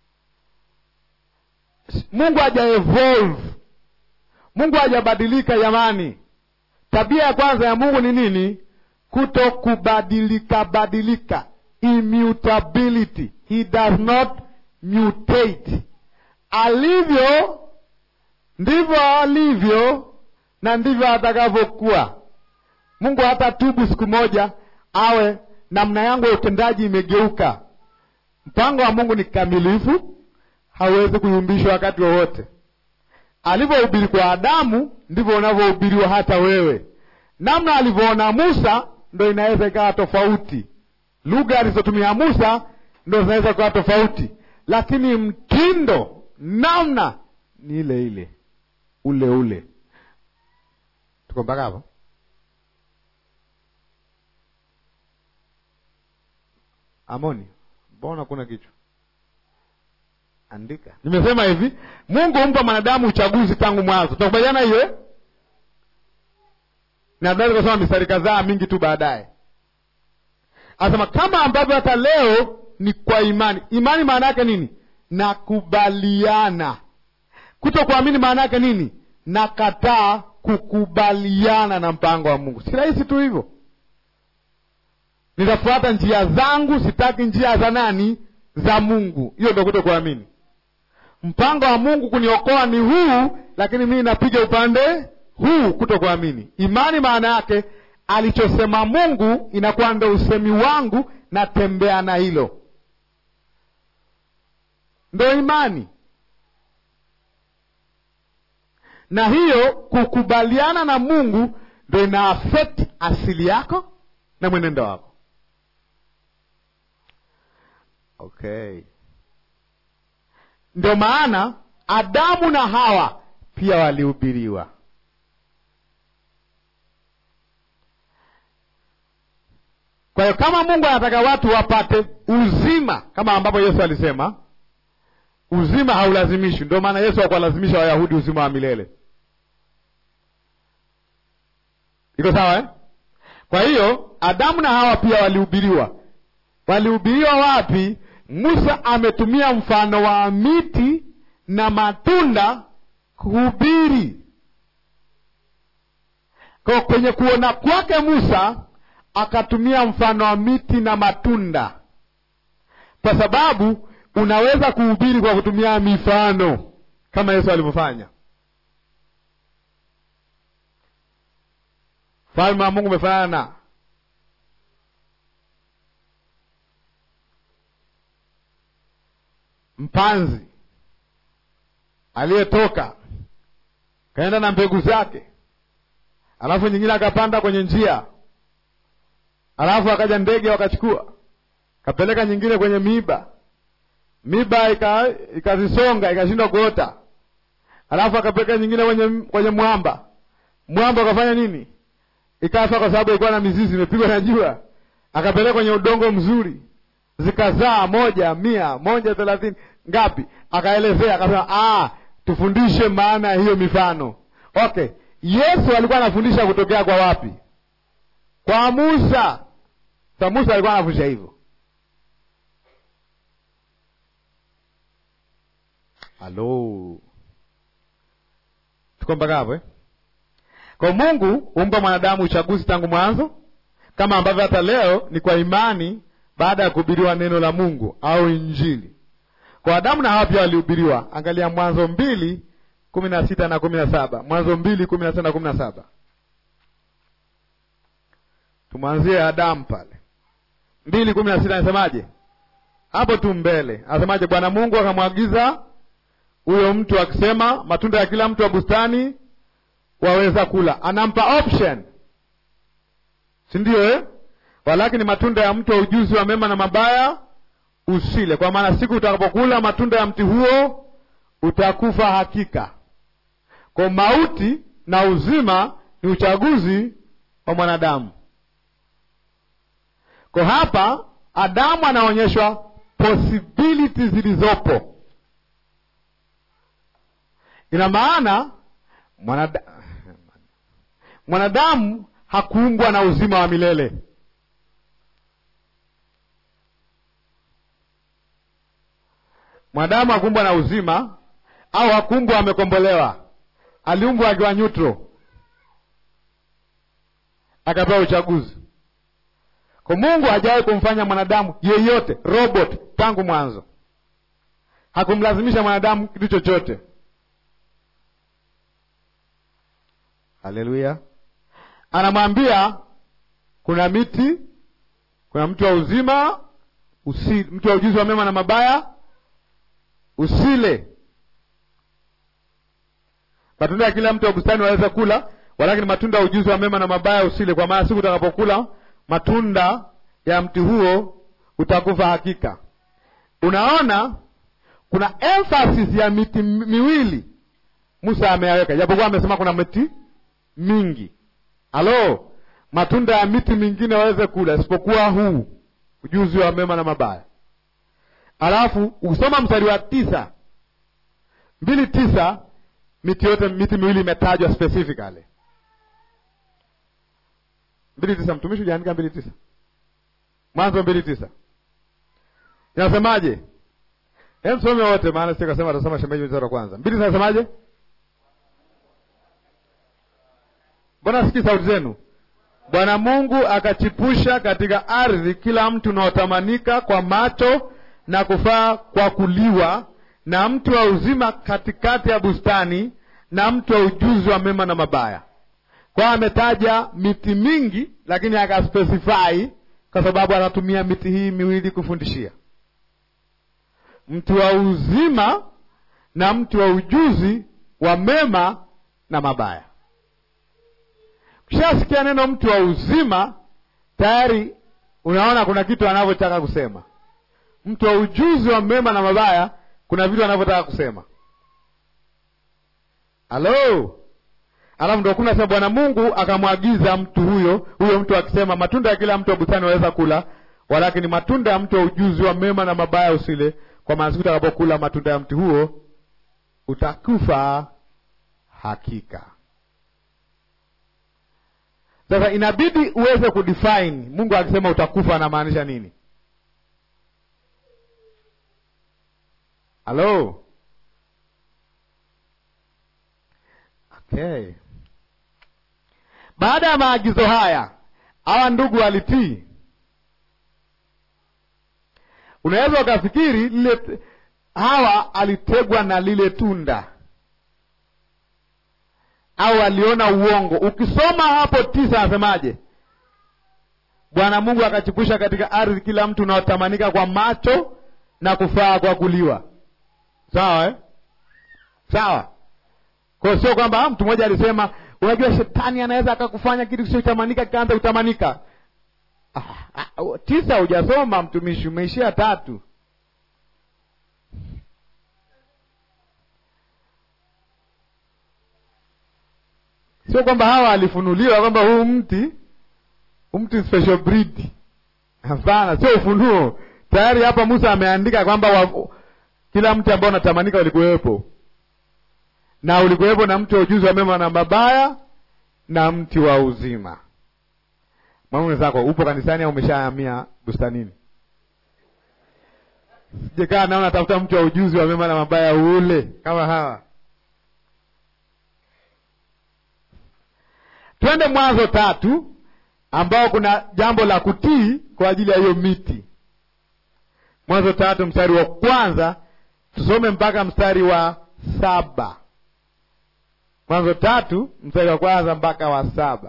Mungu haja evolve Mungu hajabadilika jamani. Tabia ya kwanza ya Mungu ni nini? Kuto kubadilika badilika, immutability. He does not mutate. Alivyo ndivyo alivyo na ndivyo atakavyokuwa. Mungu hata tubu siku moja awe namna yangu ya utendaji imegeuka. Mpango wa Mungu ni kamilifu, hauwezi kuyumbishwa wakati wowote. Alivyohubiri kwa Adamu ndivyo unavyohubiriwa hata wewe. Namna alivyoona Musa ndo inaweza ikawa tofauti, lugha alizotumia Musa ndo zinaweza kuwa tofauti, lakini mtindo, namna ni ile ile, ule ule. Tuko mpaka hapo? Amoni, mbona kuna kichwa? Andika. Nimesema hivi, Mungu humpa mwanadamu uchaguzi tangu mwanzo. Tunakubaliana hiyo eh? Nadhani kusoma mistari kadhaa mingi tu baadaye, anasema kama ambavyo hata leo ni kwa imani. Imani maana yake nini? Nakubaliana. Kuto kuamini maana yake nini? Nakataa kukubaliana na mpango wa Mungu. Si rahisi tu hivyo? Nitafuata njia zangu, sitaki njia za nani? Za Mungu. Hiyo ndo kuto kuamini. Mpango wa Mungu kuniokoa ni huu, lakini mimi napiga upande huu, kuto kuamini. Imani maana yake alichosema Mungu inakuwa ndo usemi wangu, natembea na hilo, ndo imani. Na hiyo kukubaliana na Mungu ndo ina affect asili yako na mwenendo wako. Okay, ndio maana Adamu na Hawa pia walihubiriwa. Kwa hiyo kama Mungu anataka watu wapate uzima, kama ambapo Yesu alisema uzima haulazimishwi. Ndio maana Yesu hakuwalazimisha Wayahudi uzima wa milele. Iko sawa eh? Kwa hiyo Adamu na Hawa pia walihubiriwa. Walihubiriwa wapi? Musa ametumia mfano wa miti na matunda kuhubiri. Kwa kwenye kuona kwake Musa akatumia mfano wa miti na matunda, kwa sababu unaweza kuhubiri kwa kutumia mifano kama Yesu alivyofanya. Falme wa Mungu umefanana na mpanzi aliyetoka kaenda na mbegu zake, alafu nyingine akapanda kwenye njia, alafu akaja ndege wakachukua, kapeleka nyingine kwenye miiba, miiba ikazisonga ikashindwa kuota, alafu akapeleka nyingine kwenye, kwenye mwamba, mwamba ukafanya nini? Ikafa kwa sababu ilikuwa na mizizi imepigwa na jua, akapeleka kwenye udongo mzuri zikazaa moja mia moja thelathini ngapi? Akaelezea akasema, ah, tufundishe maana ya hiyo mifano. Okay, Yesu alikuwa anafundisha kutokea kwa wapi? Kwa Musa. Sa Musa alikuwa anafundisha hivyo. Halo, tuko mpaka hapo eh? Kwa Mungu humpa mwanadamu uchaguzi tangu mwanzo, kama ambavyo hata leo ni kwa imani baada ya kuhubiriwa neno la Mungu au Injili. Kwa Adamu na Hawa pia walihubiriwa. Angalia Mwanzo mbili kumi na sita na kumi na saba Mwanzo mbili kumi na sita na kumi na saba Tumwanzie Adamu pale mbili kumi na sita anasemaje? Hapo tu mbele anasemaje? Bwana Mungu akamwagiza huyo mtu akisema, matunda ya kila mtu wa bustani waweza kula. Anampa option, si ndio eh? Walakini matunda ya mti wa ujuzi wa mema na mabaya usile, kwa maana siku utakapokula matunda ya mti huo utakufa hakika. Kwa mauti na uzima ni uchaguzi wa mwanadamu. Kwa hapa Adamu anaonyeshwa possibility zilizopo. Ina maana mwanada... mwanadamu hakuumbwa na uzima wa milele Mwanadamu hakuumbwa na uzima au hakuumbwa amekombolewa. Aliumbwa akiwa neutral, akapewa uchaguzi. Kwa Mungu hajawahi kumfanya mwanadamu yeyote robot tangu mwanzo, hakumlazimisha mwanadamu kitu chochote. Haleluya! Anamwambia kuna miti, kuna mti wa uzima usi, mti wa ujuzi wa mema na mabaya usile matunda ya kila mti wa bustani waweza kula, walakini matunda ya ujuzi wa mema na mabaya usile, kwa maana siku utakapokula matunda ya mti huo utakufa hakika. Unaona, kuna emphasis ya miti miwili Musa ameyaweka, japokuwa amesema kuna miti mingi. Halo, matunda ya miti mingine waweze kula, isipokuwa huu ujuzi wa mema na mabaya. Alafu ukisoma mstari wa tisa mbili tisa miti yote miti miwili imetajwa specifically. mbili tisa mtumishi ujaandika mbili tisa Mwanzo mbili tisa inasemaje? Hem, some wote, maana sisi kasema atasoma shemeji mstari wa kwanza. mbili tisa inasemaje? Mbona sikii sauti zenu? Bwana Mungu akachipusha katika ardhi kila mtu unaotamanika kwa macho na kufaa kwa kuliwa na mti wa uzima katikati ya bustani na mti wa ujuzi wa mema na mabaya. Kwa ametaja miti mingi, lakini akaspesifai kwa sababu anatumia miti hii miwili kufundishia, mti wa uzima na mti wa ujuzi wa mema na mabaya. Ukishasikia neno mti wa uzima, tayari unaona kuna kitu anavyotaka kusema. Mti wa ujuzi wa mema na mabaya kuna vitu anavyotaka kusema. Halo, alafu ndo kuna sema Bwana Mungu akamwagiza mtu huyo huyo mtu akisema, matunda ya kila mtu wa bustani waweza kula, walakini matunda ya mtu wa ujuzi wa mema na mabaya usile, kwa maana siku utakapokula matunda ya mti huo utakufa hakika. Sasa inabidi uweze kudefine Mungu akisema utakufa anamaanisha nini? Halo, okay. Baada ya maagizo haya, hawa ndugu walitii. Unaweza ukafikiri lile hawa alitegwa na lile tunda au aliona uongo. Ukisoma hapo tisa, anasemaje? Bwana Mungu akachipusha katika ardhi kila mtu unaotamanika kwa macho na kufaa kwa kuliwa. Sawa eh? Sawa. Kwa sio kwamba mtu mmoja alisema, unajua shetani anaweza akakufanya kitu kisichotamanika kikaanza kutamanika. Ah, ah, tisa hujasoma mtumishi, umeishia tatu. Sio kwamba hawa alifunuliwa kwamba huu mti huu mti special breed. Hapana, sio ufunuo. Tayari hapa Musa ameandika kwamba wa, kila mti ambao unatamanika ulikuwepo, na ulikuwepo na mti wa ujuzi wa mema na mabaya na mti wa uzima. Mwamume zako upo kanisani au umeshahamia bustanini? Sijekaa naona tafuta mti wa ujuzi wa mema na mabaya ule kama hawa. Twende Mwanzo tatu ambao kuna jambo la kutii kwa ajili ya hiyo miti. Mwanzo tatu mstari wa kwanza tusome mpaka mstari wa saba. Mwanzo tatu mstari wa kwanza mpaka wa saba.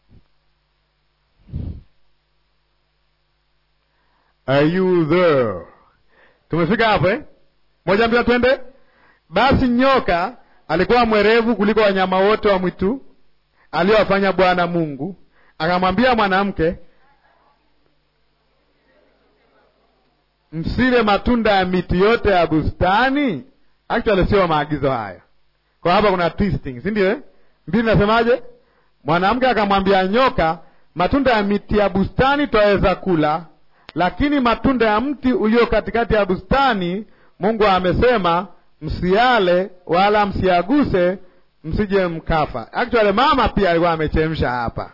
Are you there? Tumefika hapo eh? Moja mbili twende. Basi nyoka alikuwa mwerevu kuliko wanyama wote wa mwitu aliyowafanya Bwana Mungu, akamwambia mwanamke, msile matunda ya miti yote ya bustani. Actually sio maagizo haya, kwa hapa kuna twisting, si ndio? Mbili nasemaje? Mwanamke akamwambia nyoka, matunda ya miti ya bustani twaweza kula, lakini matunda ya mti ulio katikati ya bustani Mungu amesema msiale wala msiaguse msije mkafa. Actually mama pia alikuwa amechemsha hapa,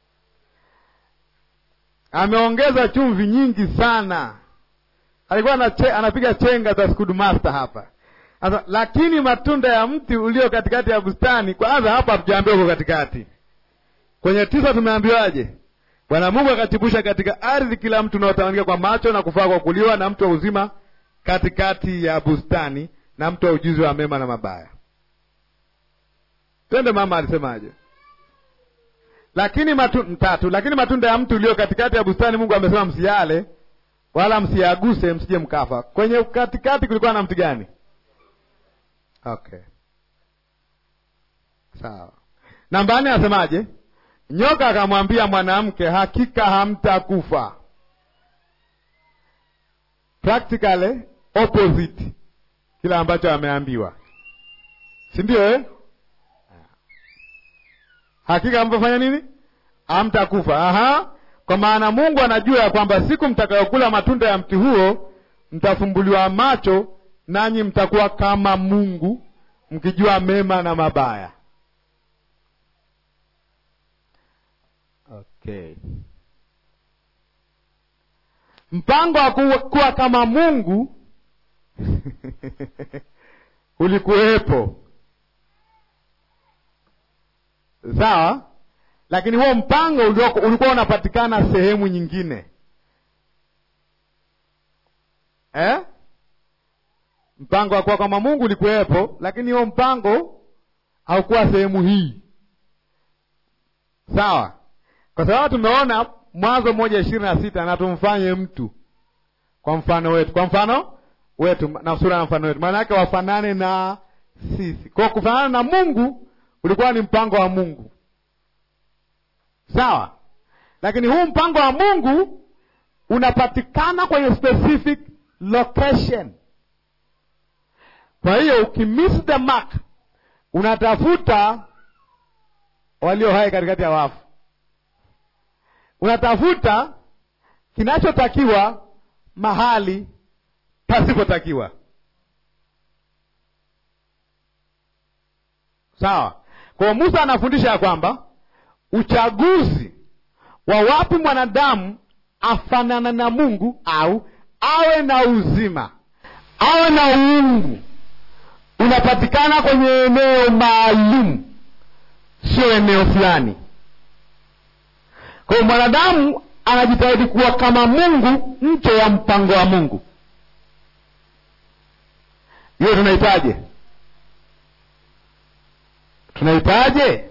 ameongeza chumvi nyingi sana, alikuwa anache, anapiga chenga za Schoolmaster hapa sasa. Lakini matunda ya mti ulio katikati ya bustani, kwanza hapa hatujaambiwa uko katikati. Kwenye tisa tumeambiwaje? Bwana Mungu akachipusha katika ardhi kila mtu unaotamanika kwa macho na kufaa kwa kuliwa, na mti wa uzima katikati ya bustani, na mti wa ujuzi wa mema na mabaya. Twende mama alisemaje? Lakini matu, mtatu, lakini matunda ya mtu ulio katikati ya bustani Mungu amesema msiale wala msiaguse, msije mkafa. Kwenye katikati kulikuwa na mti gani? Okay, sawa. Namba nne asemaje? Nyoka akamwambia mwanamke, hakika hamtakufa. Practically opposite kila ambacho ameambiwa, si ndio eh? Hakika hamtafanya nini? Hamtakufa. Aha, kwa maana Mungu anajua ya kwamba siku mtakayokula matunda ya mti huo mtafumbuliwa macho, nanyi mtakuwa kama Mungu, mkijua mema na mabaya. Okay, mpango wa kuwa kama Mungu ulikuwepo, sawa, lakini huo mpango ulikuwa unapatikana sehemu nyingine eh? Mpango wa kuwa kama Mungu ulikuwepo, lakini huo mpango haukuwa sehemu hii, sawa, kwa sababu tumeona Mwanzo moja ishirini na sita na tumfanye mtu kwa mfano wetu, kwa mfano wetu na sura na mfano wetu, maana yake wafanane na sisi. Kwa kufanana na Mungu ulikuwa ni mpango wa Mungu, sawa, lakini huu mpango wa Mungu unapatikana kwenye specific location. Kwa hiyo ukimiss the mark, unatafuta walio hai katikati ya wafu, unatafuta kinachotakiwa mahali pasipotakiwa. Sawa. Kwa hiyo Musa anafundisha ya kwamba uchaguzi wa wapi mwanadamu afanana na Mungu au awe na uzima awe na uungu unapatikana kwenye eneo maalum, sio eneo fulani. Kwa hiyo mwanadamu anajitahidi kuwa kama Mungu nje ya mpango wa Mungu. Hiyo tunahitaje? Tunahitaje?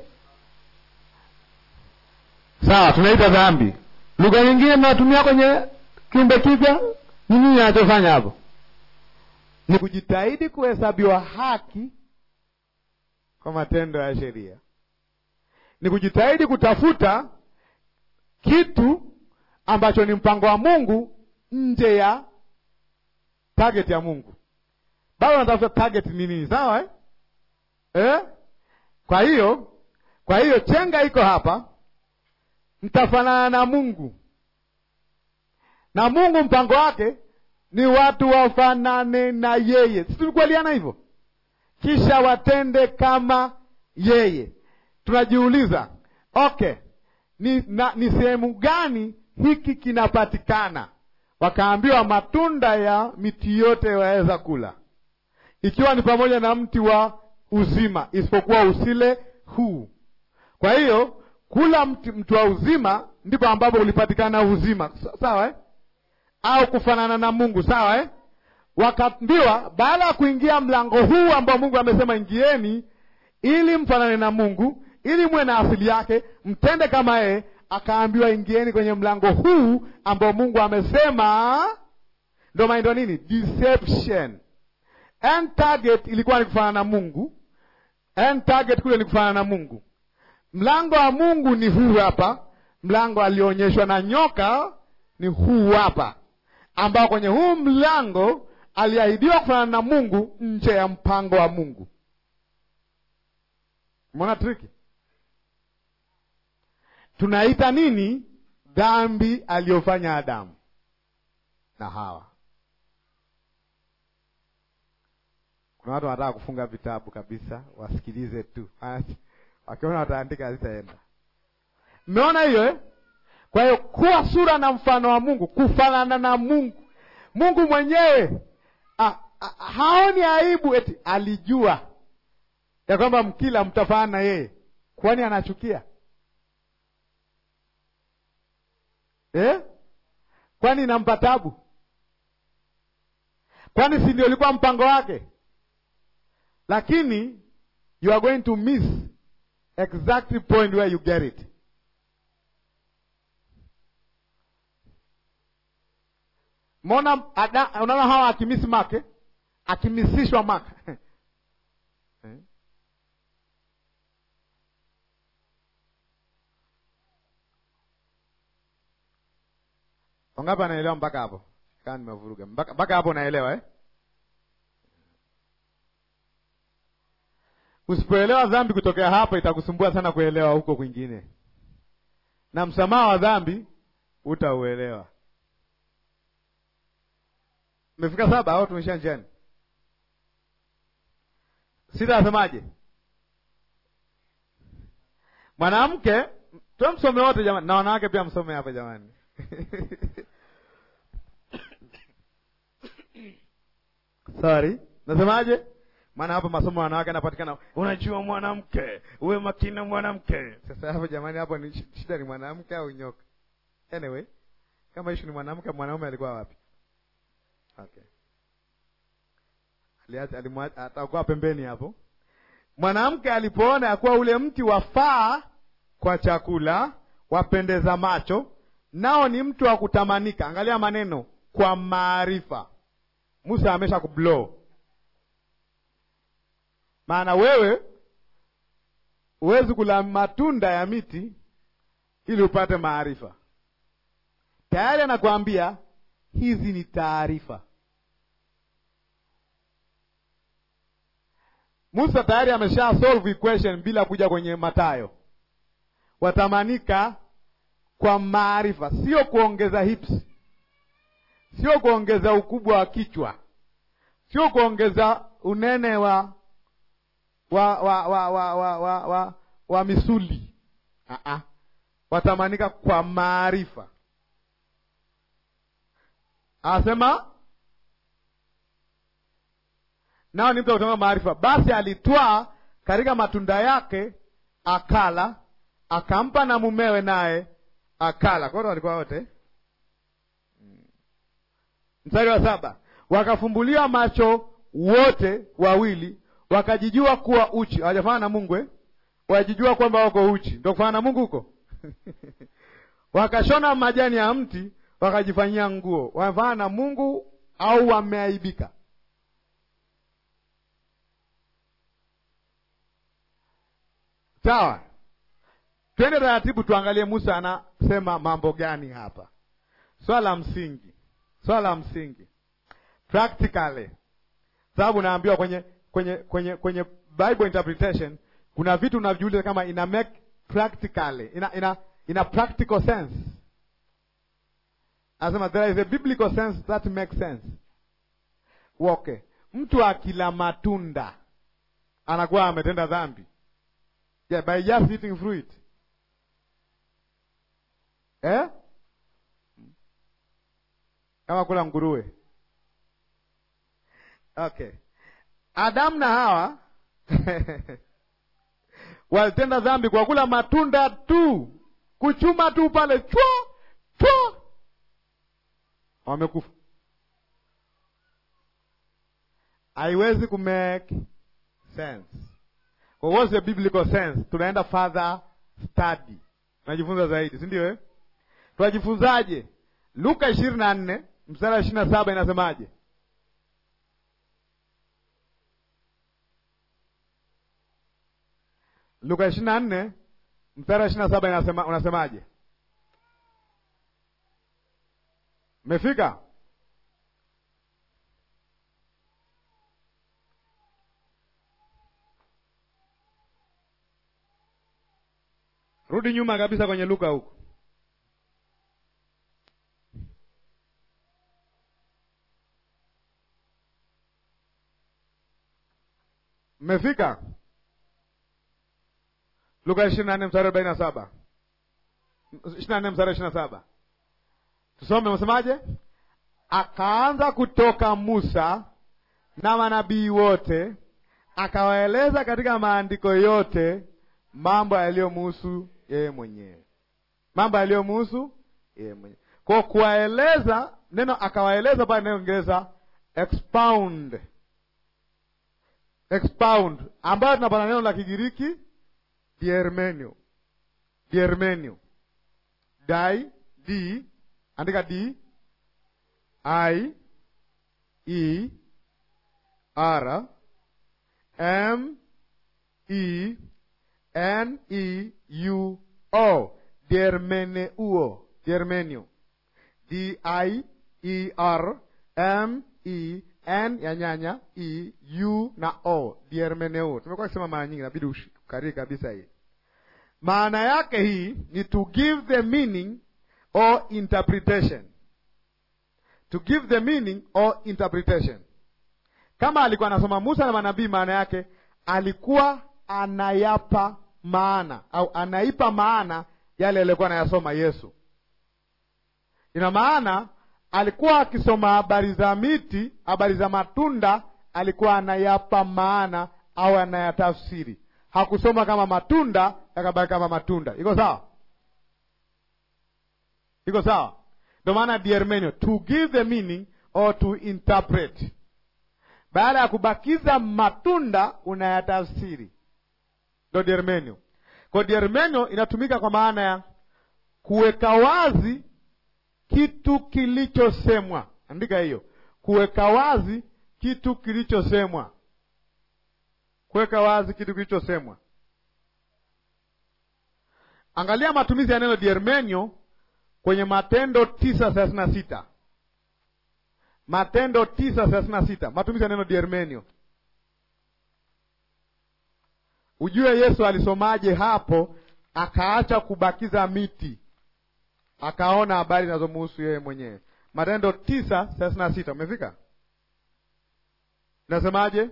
Sawa, tunaita dhambi. Lugha nyingine mnatumia kwenye kiumbe kipya, ni nini anachofanya hapo? Ni kujitahidi kuhesabiwa haki kwa matendo ya sheria, ni kujitahidi kutafuta kitu ambacho ni mpango wa Mungu nje ya target ya Mungu. Bado unatafuta target ni nini? Sawa eh? Eh? Kwa hiyo kwa hiyo chenga iko hapa, mtafanana na Mungu, na Mungu mpango wake ni watu wafanane na yeye. Si tulikubaliana hivyo? Kisha watende kama yeye. Tunajiuliza, okay, ni, na, ni sehemu gani hiki kinapatikana? Wakaambiwa matunda ya miti yote waweza kula, ikiwa ni pamoja na mti wa uzima, isipokuwa usile huu. Kwa hiyo kula mti, mti wa uzima ndipo ambapo ulipatikana uzima, sawa eh? au kufanana na Mungu, sawa eh? Wakaambiwa baada ya kuingia mlango huu ambao Mungu amesema ingieni, ili mfanane na Mungu, ili muwe na asili yake, mtende kama yeye. Akaambiwa ingieni kwenye mlango huu ambao Mungu amesema. Ndio maana ndio nini deception. End target ilikuwa ni kufanana na Mungu, end target kule ni kufanana na Mungu. Mlango wa Mungu ni huu hapa, mlango alionyeshwa na nyoka ni huu hapa, ambao kwenye huu mlango aliahidiwa kufanana na Mungu nje ya mpango wa Mungu. Umeona triki? Tunaita nini dhambi aliyofanya Adamu na Hawa. Kuna watu wanataka kufunga vitabu kabisa, wasikilize tu, wakiona wataandika hazitaenda. Mmeona hiyo eh? Kwa hiyo kuwa sura na mfano wa Mungu, kufanana na Mungu. Mungu mwenyewe ha, ha, haoni aibu, eti alijua ya kwamba mkila mtafanana na yeye, kwani anachukia eh? Kwani inampa tabu? Kwani si ndio ilikuwa mpango wake? Lakini you are going to miss exactly point where you get it. Mona unaona hawa akimisi make akimisishwa make Wangapi anaelewa mpaka hapo? Kama nimevuruga mpaka mpaka hapo, unaelewa eh? Usipoelewa dhambi kutokea hapo, itakusumbua sana kuelewa huko kwingine, na msamaha wa dhambi utauelewa. Umefika saba au tumesha njiani? Sita asemaje? Mwanamke tumsome wote jamani, na wanawake pia msome hapa jamani. Sorry, nasemaje? Maana hapa masomo ya wanawake yanapatikana. Unajua mwanamke, uwe makini na mwanamke. Sasa hapo jamani, hapo ni shida, ni mwanamke au nyoka? Anyway, kama ishu ni mwanamke, mwanaume alikuwa wapi? Okay, aliacha atakuwa pembeni hapo. Mwanamke alipoona ya kuwa ule mti wafaa kwa chakula, wapendeza macho, nao ni mtu wa kutamanika. Angalia maneno, kwa maarifa. Musa amesha kublow maana wewe huwezi kula matunda ya miti ili upate maarifa. Tayari anakuambia hizi ni taarifa. Musa tayari amesha solve equation bila kuja kwenye Matayo. Watamanika kwa maarifa, sio kuongeza hips, sio kuongeza ukubwa wa kichwa, sio kuongeza unene wa wa wa wa wa wa, wa, wa, wa misuli. Uh-uh. Watamanika kwa maarifa. Anasema nao ni mtu wa kutamka maarifa. Basi alitwaa katika matunda yake akala, akampa na mumewe, naye akala. Kwa hiyo walikuwa wote. Mstari wa saba, wakafumbuliwa macho wote wawili wakajijua kuwa uchi. Hawajafana na Mungu eh? Wajijua kwamba wako uchi, ndio kufana na Mungu huko wakashona majani ya mti wakajifanyia nguo. Wamefana na Mungu au wameaibika? Sawa, twende taratibu, tuangalie Musa anasema mambo gani hapa. Swala la msingi, swala la msingi practically, sababu naambiwa kwenye kwenye kwenye kwenye Bible interpretation kuna vitu unaviuliza kama ina make practically ina ina ina practical sense. Anasema there is a biblical sense that makes sense. Okay, mtu akila matunda anakuwa ametenda dhambi, yeah, by just eating fruit eh? kama kula nguruwe okay Adamu na Hawa walitenda dhambi kwa kula matunda tu, kuchuma tu pale chwa chwa, wamekufa. Haiwezi ku make sense. What's the biblical sense? Tunaenda further study, tunajifunza zaidi, si ndio eh? Tunajifunzaje? Luka ishirini na nne mstari wa ishirini na saba inasemaje? Luka ishirini na nne mstari wa ishirini na saba inasema, unasemaje? Mmefika? Rudi nyuma kabisa kwenye Luka huko. Mmefika? Luka ishirini na nne mstari arobaini na saba ishirini na nne mstari ishirini na saba tusome, msemaje? Akaanza kutoka Musa na manabii wote, akawaeleza katika maandiko yote mambo yaliyomuhusu yeye mwenyewe, mambo yaliyomuhusu yeye mwenyewe. Kwa kuwaeleza, neno akawaeleza pale neno Kiingereza expound, expound, ambayo tunapata neno la Kigiriki Diermenio, Diermenio, dai d, andika d i e r m e n e u o, Diermeneuo, Diermenio, D I E R M E N ya nyanya E U na O, diermeneo. Tumekuwa kusema mara nyingi, inabidi ukariri kabisa hii. Maana yake hii ni to give the meaning or interpretation, to give the meaning or interpretation. Kama alikuwa anasoma Musa na manabii, maana yake alikuwa anayapa maana au anaipa maana yale aliyokuwa anayasoma Yesu. Ina maana alikuwa akisoma habari za miti, habari za matunda, alikuwa anayapa maana au anayatafsiri. Hakusoma kama matunda yakabaki kama matunda. Iko sawa? Iko sawa? Ndio maana diermenio, to give the meaning or to interpret. Baada ya kubakiza matunda unayatafsiri, ndo diermenio. Kwa diermenio inatumika kwa maana ya kuweka wazi kitu kilichosemwa. Andika hiyo, kuweka wazi kitu kilichosemwa, kuweka wazi kitu kilichosemwa. Angalia matumizi ya neno diermenio kwenye Matendo tisa thelathini na sita Matendo tisa thelathini na sita matumizi ya neno diermenio. Ujue Yesu alisomaje hapo, akaacha kubakiza miti akaona habari zinazomuhusu yeye mwenyewe. Matendo tisa thelathini na sita umefika? Nasemaje?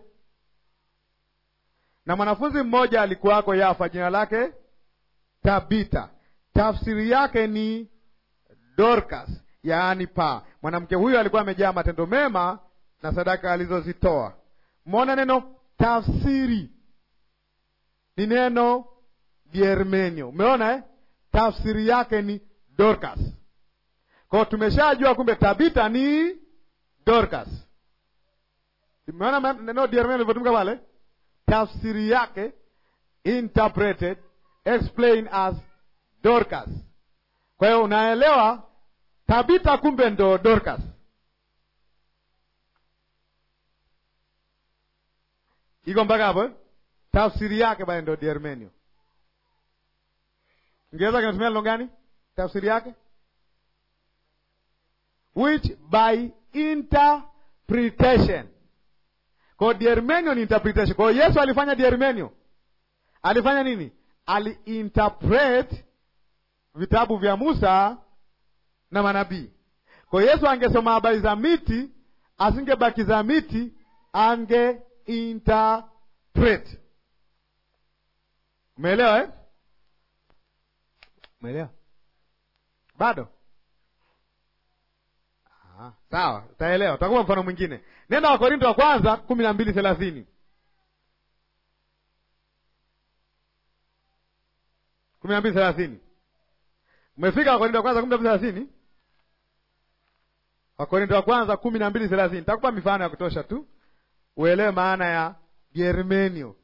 Na mwanafunzi mmoja alikuwako Yafa, jina lake Tabita, tafsiri yake ni Dorcas, yaani paa. Mwanamke huyo alikuwa amejaa matendo mema na sadaka alizozitoa. Mwona neno tafsiri ni neno diermenio, umeona eh? Tafsiri yake ni Dorcas. Kwa hiyo tumeshajua kumbe Tabita ni Dorcas. Umeona neno diermenio lilivyotumika pale, tafsiri yake interpreted explain as Dorcas. Kwa hiyo unaelewa Tabita kumbe ndo Dorcas. Iko mpaka hapo eh? Tafsiri yake bali ndo diermenio. Kiingereza kinatumia neno gani? Tafsiri yake which by interpretation. Kwa diermenio ni interpretation. Kwa hiyo Yesu alifanya diermenio, alifanya nini? Aliinterpret vitabu vya Musa na manabii. Kwa hiyo Yesu angesoma habari za miti, asingebakiza miti, ange interpret. Umeelewa eh? Umeelewa? Bado? Ah, sawa, utaelewa. Utakupa mfano mwingine. Nenda Wakorinto wa kwanza kumi na mbili thelathini kumi na mbili thelathini Umefika Wakorinto wa kwanza kumi na mbili thelathini Wakorinto wa kwanza kumi na mbili thelathini Nitakupa mifano ya kutosha tu uelewe maana ya germenio,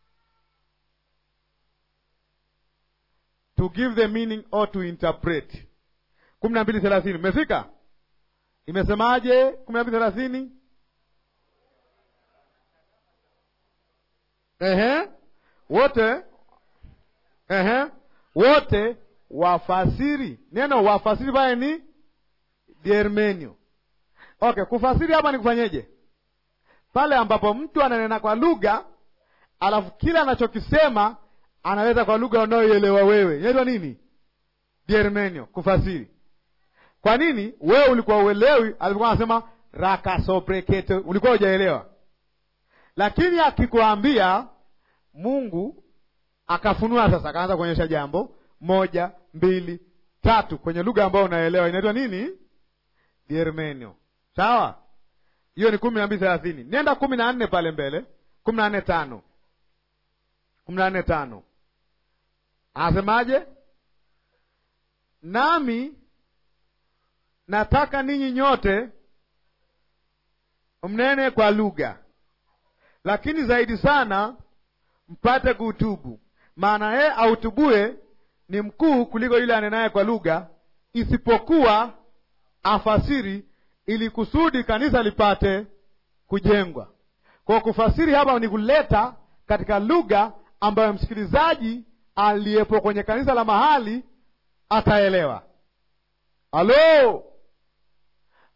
to give the meaning or to interpret. kumi na mbili thelathini Umefika? Imesemaje? kumi na mbili thelathini Ehe, wote ehe, wote wafasiri. Neno wafasiri pale ni diermenio. Okay, kufasiri hapa ni kufanyeje? Pale ambapo mtu ananena kwa lugha alafu kila anachokisema anaweza kwa lugha unayoielewa wewe, inaitwa nini? Diermenio, kufasiri. Kwa nini wewe ulikuwa uelewi? Alikuwa anasema rakasoprekete, ulikuwa hujaelewa, lakini akikuambia Mungu akafunua sasa, akaanza kuonyesha jambo moja, mbili, tatu kwenye lugha ambayo unaelewa, inaitwa nini? Diermenio. Sawa, hiyo ni kumi na mbili thelathini. Nenda kumi na nne pale mbele, kumi na nne tano kumi na nne tano anasemaje? Nami nataka ninyi nyote mnene kwa lugha, lakini zaidi sana mpate kuutubu, maana yeye autubue ni mkuu kuliko yule anenaye kwa lugha, isipokuwa afasiri, ili kusudi kanisa lipate kujengwa. Kwa kufasiri hapa ni kuleta katika lugha ambayo msikilizaji aliyepo kwenye kanisa la mahali ataelewa. Halo,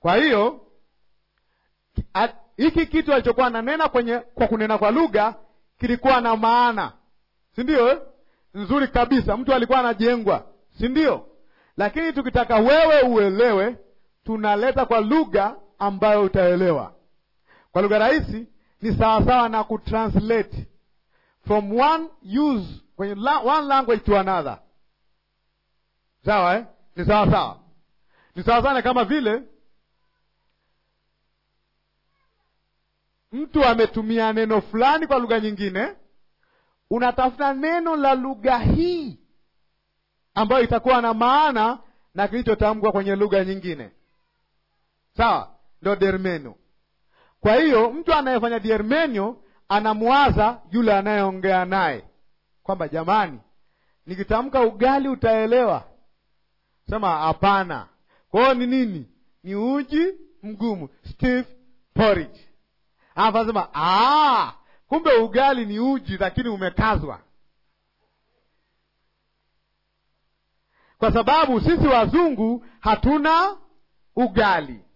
Kwa hiyo a- hiki kitu alichokuwa ananena kwenye kwa kunena kwa lugha kilikuwa na maana, si ndio? eh? Nzuri kabisa, mtu alikuwa anajengwa, si ndio? Lakini tukitaka wewe uelewe, tunaleta kwa lugha ambayo utaelewa. Kwa lugha rahisi, ni sawasawa na kutranslate from one use kwenye la, one language to another. Sawa eh? Ni sawa sawa, ni sawa sana kama vile mtu ametumia neno fulani kwa lugha nyingine, unatafuta neno la lugha hii ambayo itakuwa na maana na kilichotamkwa kwenye lugha nyingine. Sawa, ndio dermenio. Kwa hiyo mtu anayefanya dermenio anamwaza yule anayeongea naye kwamba jamani, nikitamka ugali utaelewa. Sema hapana. Kwa hiyo ni nini? Ni uji mgumu, stiff porridge. Alafu anasema "Ah, kumbe ugali ni uji lakini umekazwa. Kwa sababu sisi wazungu hatuna ugali,